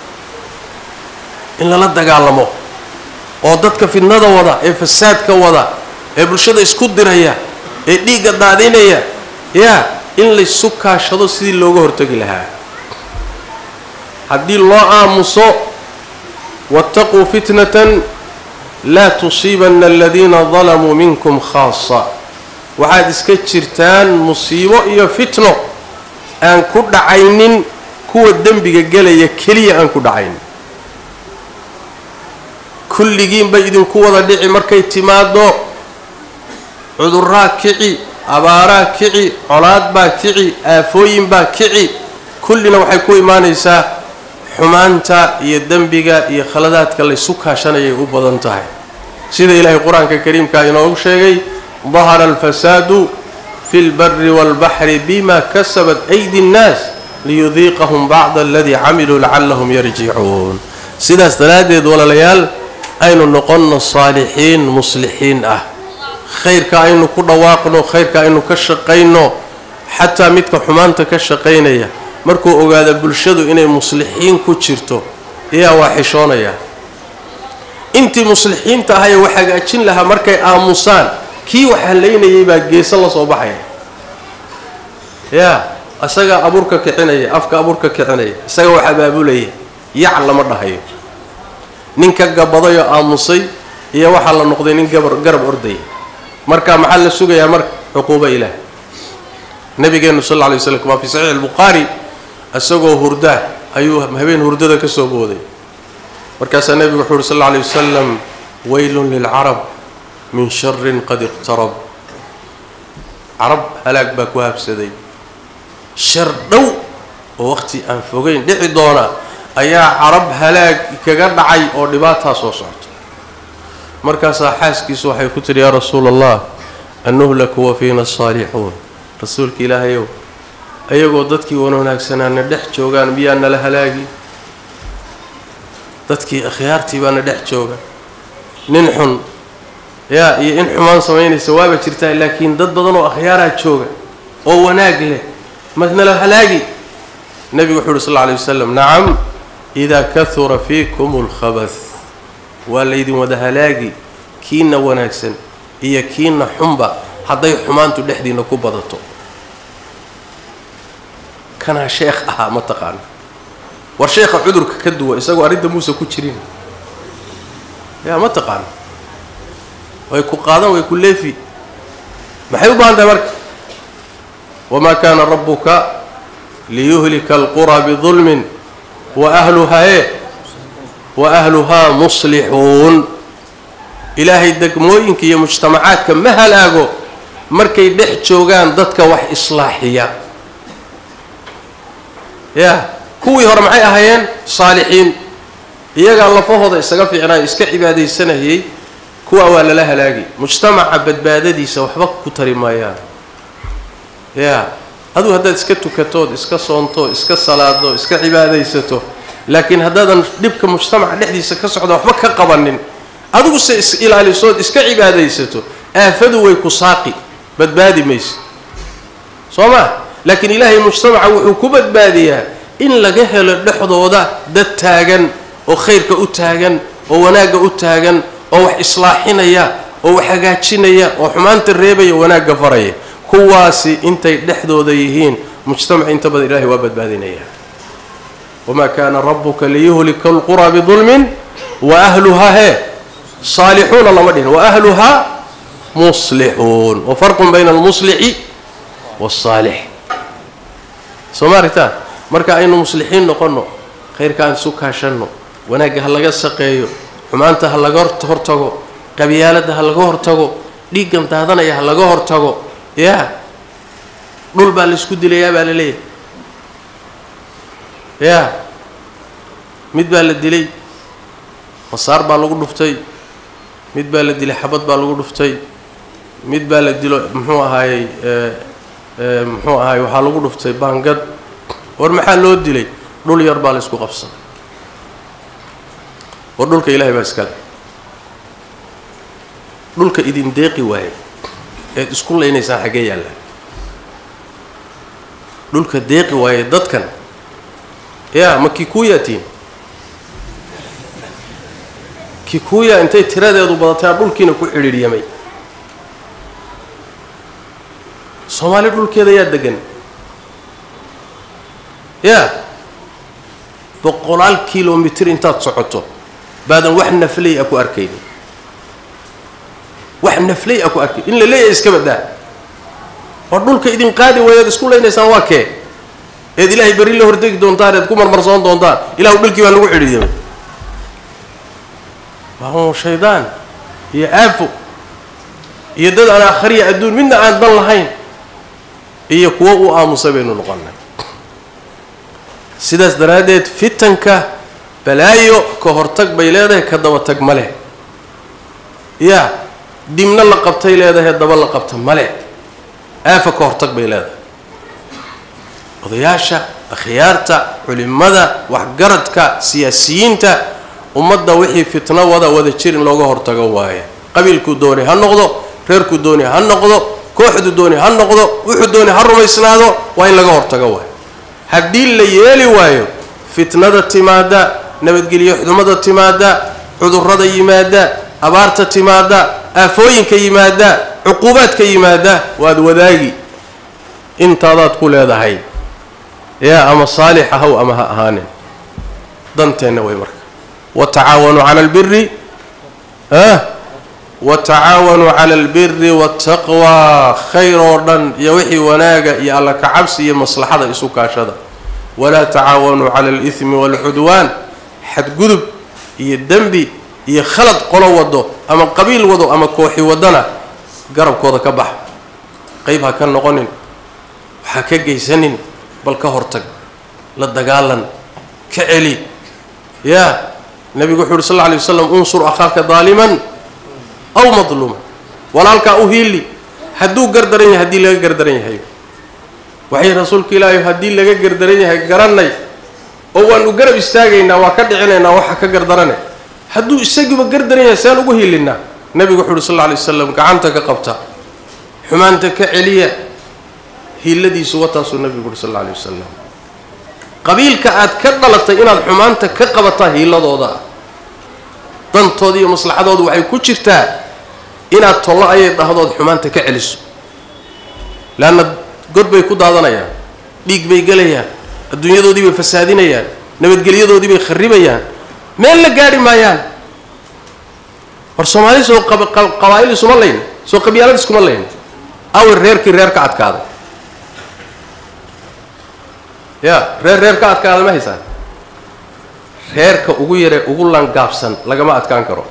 Speaker 1: in lala dagaalamo oo dadka fidnada wada ee fasaadka wada ee bulshada isku diraya ee dhiigga daadinaya yaa in laysu kaashado sidii looga hortegi lahaa haddii loo aamuso waataquu fitnatan laa tusiibanna aladiina dalamuu minkum khaasa waxaad iska jirtaan musiibo iyo fitno aan ku dhacaynin kuwa dembiga gelaya keliya aan ku dhacaynin kulligiin bay idinku wada dhici markay timaado cuduraa kici abaaraa kici colaad baa kici aafooyin baa kici kullina waxay ku imaanaysaa xumaanta iyo dembiga iyo khaladaadka laysu kaashanayay u badan tahay sida ilaahay qur-aanka kariimkaa inoogu sheegay dahara alfasaadu fi lbari wاlbaxri bima kasabat aydi اnnaas liyudiiqahum bacda aladii camiluu lacalahum yarjicuun sidaas daraaddeed walaalayaal aynu noqonno saalixiin muslixiin ah khayrka aynu ku dhawaaqno khayrka aynu ka shaqayno xataa midka xumaanta ka shaqaynaya markuu ogaada bulshadu inay muslixiin ku jirto ayaa waa xishoonaya intii muslixiinta ahayee wax hagaajin lahaa markay aamusaan kii wax halaynayay baa geeso la soo baxaya yaa isagaa abuurka kicinaya afka abuurka kicinaya isaga wax abaabulaya yac lama dhahayo ninka gabadayoo aamusay iyo waxaa la noqday nin gabar garab ordaya marka maxaa la sugayaa marka cuquubo ilaah nabigeenu sal lla lay slam waa fi saxiix albukhaari isagoo hurdaa ayuu habeen hurdada ka soo booday markaasaa nebigu wuxuu uhi sal alla alay wasalam waylun lilcarab min sharin qad iqtarab carab halaag baa ku habsaday shar dhow oo waqti aan fogeyn dhici doona ayaa carab halaag kaga dhacay oo dhibaataa soo socto markaasaa xaaskiisu waxay ku tidhi yaa rasuula allah annuhlaku wa fiina asaalixuun rasuulka ilaahayow ayagoo dadkii wan wanaagsanaana dhex joogaan miyaa nala halaagi dadkii akhyaartii baana dhex jooga nin xun yaa iyo in xumaan samaynaysa waaba jirtaa laakiin dad badan oo akhyaaraa jooga oo wanaag leh madnala halaagi nebigu wuxuu uhi sal lla alay wasalam nacam idaa kahura fiikum alkhabath waa laydin wada halaagi kiina wanaagsan iyo kiina xunba hadday xumaantu dhexdiina ku badato kanaa sheekh ahaa ma taqaana war sheekha cudurka ka duwa isagoo arrinta muuse ku jirin yaa ma taqaana way ku qaadan way ku leefi maxay u baahan tahay marka wamaa kaana rabbuka liyuhlika alqura bidulmin wa ahluhaa e wa ahluhaa muslixuun ilaahay degmooyinka iyo mujtamacaadka ma halaago markay dhex joogaan dadka wax islaaxiya ya kuwii hore maxay ahaayeen saalixiin iyagaa lafahooda isaga fiicnaayo iska cibaadaysanayay kuwa waa lala halaagi mujtamaca badbaadadiisa waxba ku tari maayaan ya aduu haddaad iska tukatood iska soonto iska salaado iska cibaadaysato laakiin haddaadan dhibka mujtamaca dhexdiisa ka socda waxba ka qabanin adigu se is ilaalisood iska cibaadaysato aafadu way ku saaqi badbaadi mayso soo ma laakiin ilaahay mujtamaca wuxuu ku badbaadiyaa in laga helo dhexdooda dad taagan oo khayrka u taagan oo wanaagga u taagan oo wax islaaxinaya oo wax hagaajinaya oo xumaanta reebaya wanaagga faraya kuwaasi intay dhexdooda yihiin mujtamac inta badan ilahay waa badbaadinaya wamaa kaana rabuka liyuhlika alqura bidulmin wa ahluhaa hee saalixuuna lama dhihin wa ahluhaa muslixuun wa farqun bayna almuslixi waalsaalix soo ma aragtaan marka aynu muslixiin noqonno khayrka aan isu kaashanno wanaagga ha laga shaqeeyo xumaanta ha laga hortago qabyaaladda ha laga hortago dhiiggan daadanaya ha laga hortago yaa dhul baa laysku dilayaa baa la leeyahay yaa mid baa la dilay masaar baa lagu dhuftay mid baa la dilay xabad baa lagu dhuftay mid baa la dilo muxuu ahaayey muxuu ahaayey waxaa lagu dhuftay baangad war maxaa loo dilay dhul yar baa la isku qabsaday war dhulka ilaahay baa iskale dhulka idin deeqi waaye eed isku laynaysaan xaggee yaallaa dhulka deeqi waaye dadkan yaa ma kikuuyatiin kikuuya intay tiradeedu badataa dhulkiina ku xidhiidhyamay soomaali dhulkeeda yaa degan yaa boqolaal kilomitir intaad socoto baadan wax naflay a ku arkayni wax naflay a ku arkay in la leeyahay iska baddaa oo dhulka idin qaadi waayaad isku laynaysaan waa kee eed ilaahay berri la hortegi doontaan eed ku marmarsoon doontaan ilahu dhulkii baa lagu xidhiidamay waa shaydaan iyo aafo iyo dad aan akhriya adduun midna aan dan lahayn iyo kuwo u aamusa baynu noqonnay sidaas daraaddeed fitanka balaayo ka hortag bay leedahay ka daba tag ma leh yaa dibna la qabtay leedahay daba la qabta ma leh aafa ka hortag bay leedahay odayaasha akhyaarta culimada waxgaradka siyaasiyiinta ummadda wixii fitno wada wada jir in looga hortago waaye qabiilkuu doonay ha noqdo reerkuu doonay ha noqdo kooxdu doonay ha noqdo wuxuu doonay ha rumaysnaado waa in laga hortago waayo haddii la yeeli waayo fitnada timaada nabadgelyo xudumada timaada cudurrada yimaada abaarta timaada aafooyinka yimaada cuquubaadka yimaada waad wadaagi intaadaad ku leedahay yaa ama saalix ahaw ama ha ahaanin danteenna way marka watacaawanuu cala albiri watacaawanuu cala albiri waataqwa khayr oo dhan iyo wixii wanaaga iyo alla kacabsi iyo maslaxada isu kaashada walaa tacaawanuu cala alihmi waalcudwaan xadgudub iyo dembi iyo khalad qolo wado ama qabiil wado ama kooxi wadana garabkooda ka bax qayb ha ka noqonin waxaa ka geysanin bal ka hortag la dagaalan ka celi yaa nabigu wuxu uhi sal lla alay waslam unsur akhaaka daaliman aw madluuma walaalkaa u hiili hadduu gardaran yahay haddii laga gardaran yahay waxay rasuulka ilaahay haddii laga gardaran yahay garanay oo waanu garab istaagaynaa waa ka dhicinaynaa waxa ka gardarane hadduu isagiiba gardaran yahay saan ugu hiilinaa nebigu wuxu uhi sal lla alay waslam gacanta ka qabta xumaanta ka celiya hiiladiisu wataasuu nebigu uhi sal alla alay wasalam qabiilka aad ka dhalatay inaad xumaanta ka qabataa hiiladooda ah dantooda iyo maslaxadooda waxay ku jirtaa inaad tollo ayay dhahdood xumaanta ka celiso leanna god bay ku daadanayaan dhiig bay gelayaan adduunyadoodii bay fasaadinayaan nabadgelyadoodii bay kharibayaan meel la gaadhi maayaan war soomaali soo qabaa'il isuma layn soo qabyaalad iskuma layn awer reerkii reer ka adkaaday ya reer reer ka adkaada ma haysaan reerka ugu yaree ugu langaabsan lagama adkaan karo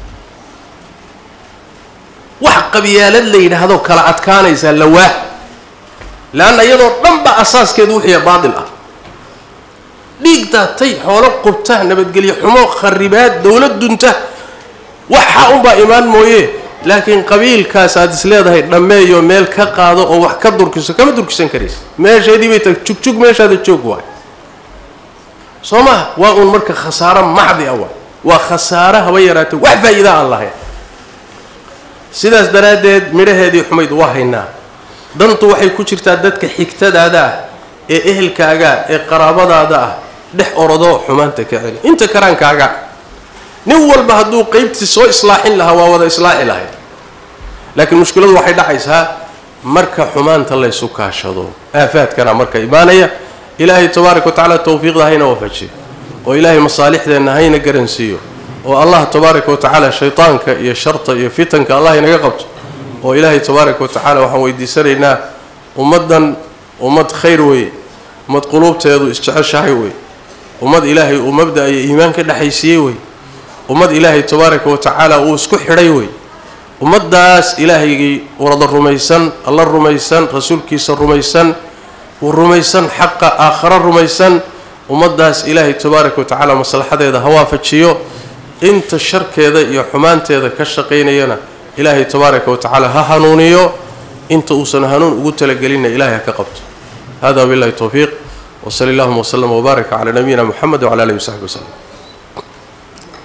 Speaker 1: wax qabyaalad la yidhaahdo kala adkaanaysaa lawaa leanna iyadoo dhan ba asaaskeedu wuxuuya baatil ah dhiig daatay xoolo qubta nabadgelyo xumo kharibaad dowlad dunta waxa unbaa imaan mooye laakiin qabiilkaas aad is leedahay dhammeeyo meel ka qaado oo wax ka durkiso kama durkisan karaysa meesheedii bay tag jugjug meeshaada joog waay soo maha waa uun marka khasaaro maxdi ah waay waa khasaaro haba yaraatay wax faa'iida aan lahayn sidaas daraaddeed midhaheedii xumayd waa haynaa dantu waxay ku jirtaa dadka xigtadaada ah ee ehelkaaga ee qaraabadaada ah dhex orodo xumaanta ka celi inta karaankaaga nin walba hadduu qeybtii soo islaaxin lahaa waa wada islaaxi lahayd laakiin mushkiladu waxay dhacaysaa marka xumaanta laysu kaashado aafaadkana marka imaanaya ilaahay tabaaraka wa tacaala tawfiiqda hayna waafajiyo oo ilaahay masaalixdeenna hayna garansiiyo oo allah tabaaraka wa tacaala shaytaanka iyo sharta iyo fitanka allah inaga qabto oo ilaahay tabaaraka wa tacaala waxaan weydiisanaynaa ummaddan ummad khayr weeye ummad quluubteedu isjeceshahay wey ummad ilaahay uu mabda iyo iimaan ka dhexaysiiyey wey ummad ilaahay tabaaraka wa tacaala uu isku xidhay wey ummaddaas ilaahaygii warada rumaysan alla rumaysan rasuulkiisa rumaysan uu rumaysan xaqa aakharo rumaysan ummaddaas ilaahay tabaaraka wa tacaala maslaxadeeda ha waafajiyo inta sharkeeda iyo xumaanteeda ka shaqaynayana ilaahay tabaaraka wa tacaala ha hanuuniyo inta uusan hanuun ugu talagelinna ilahay ha ka qabto hada billahi towfiiq wsali allahuma wslama wbaaraka calaa nabiyina muxamed wcala alihi wasaxbi waslem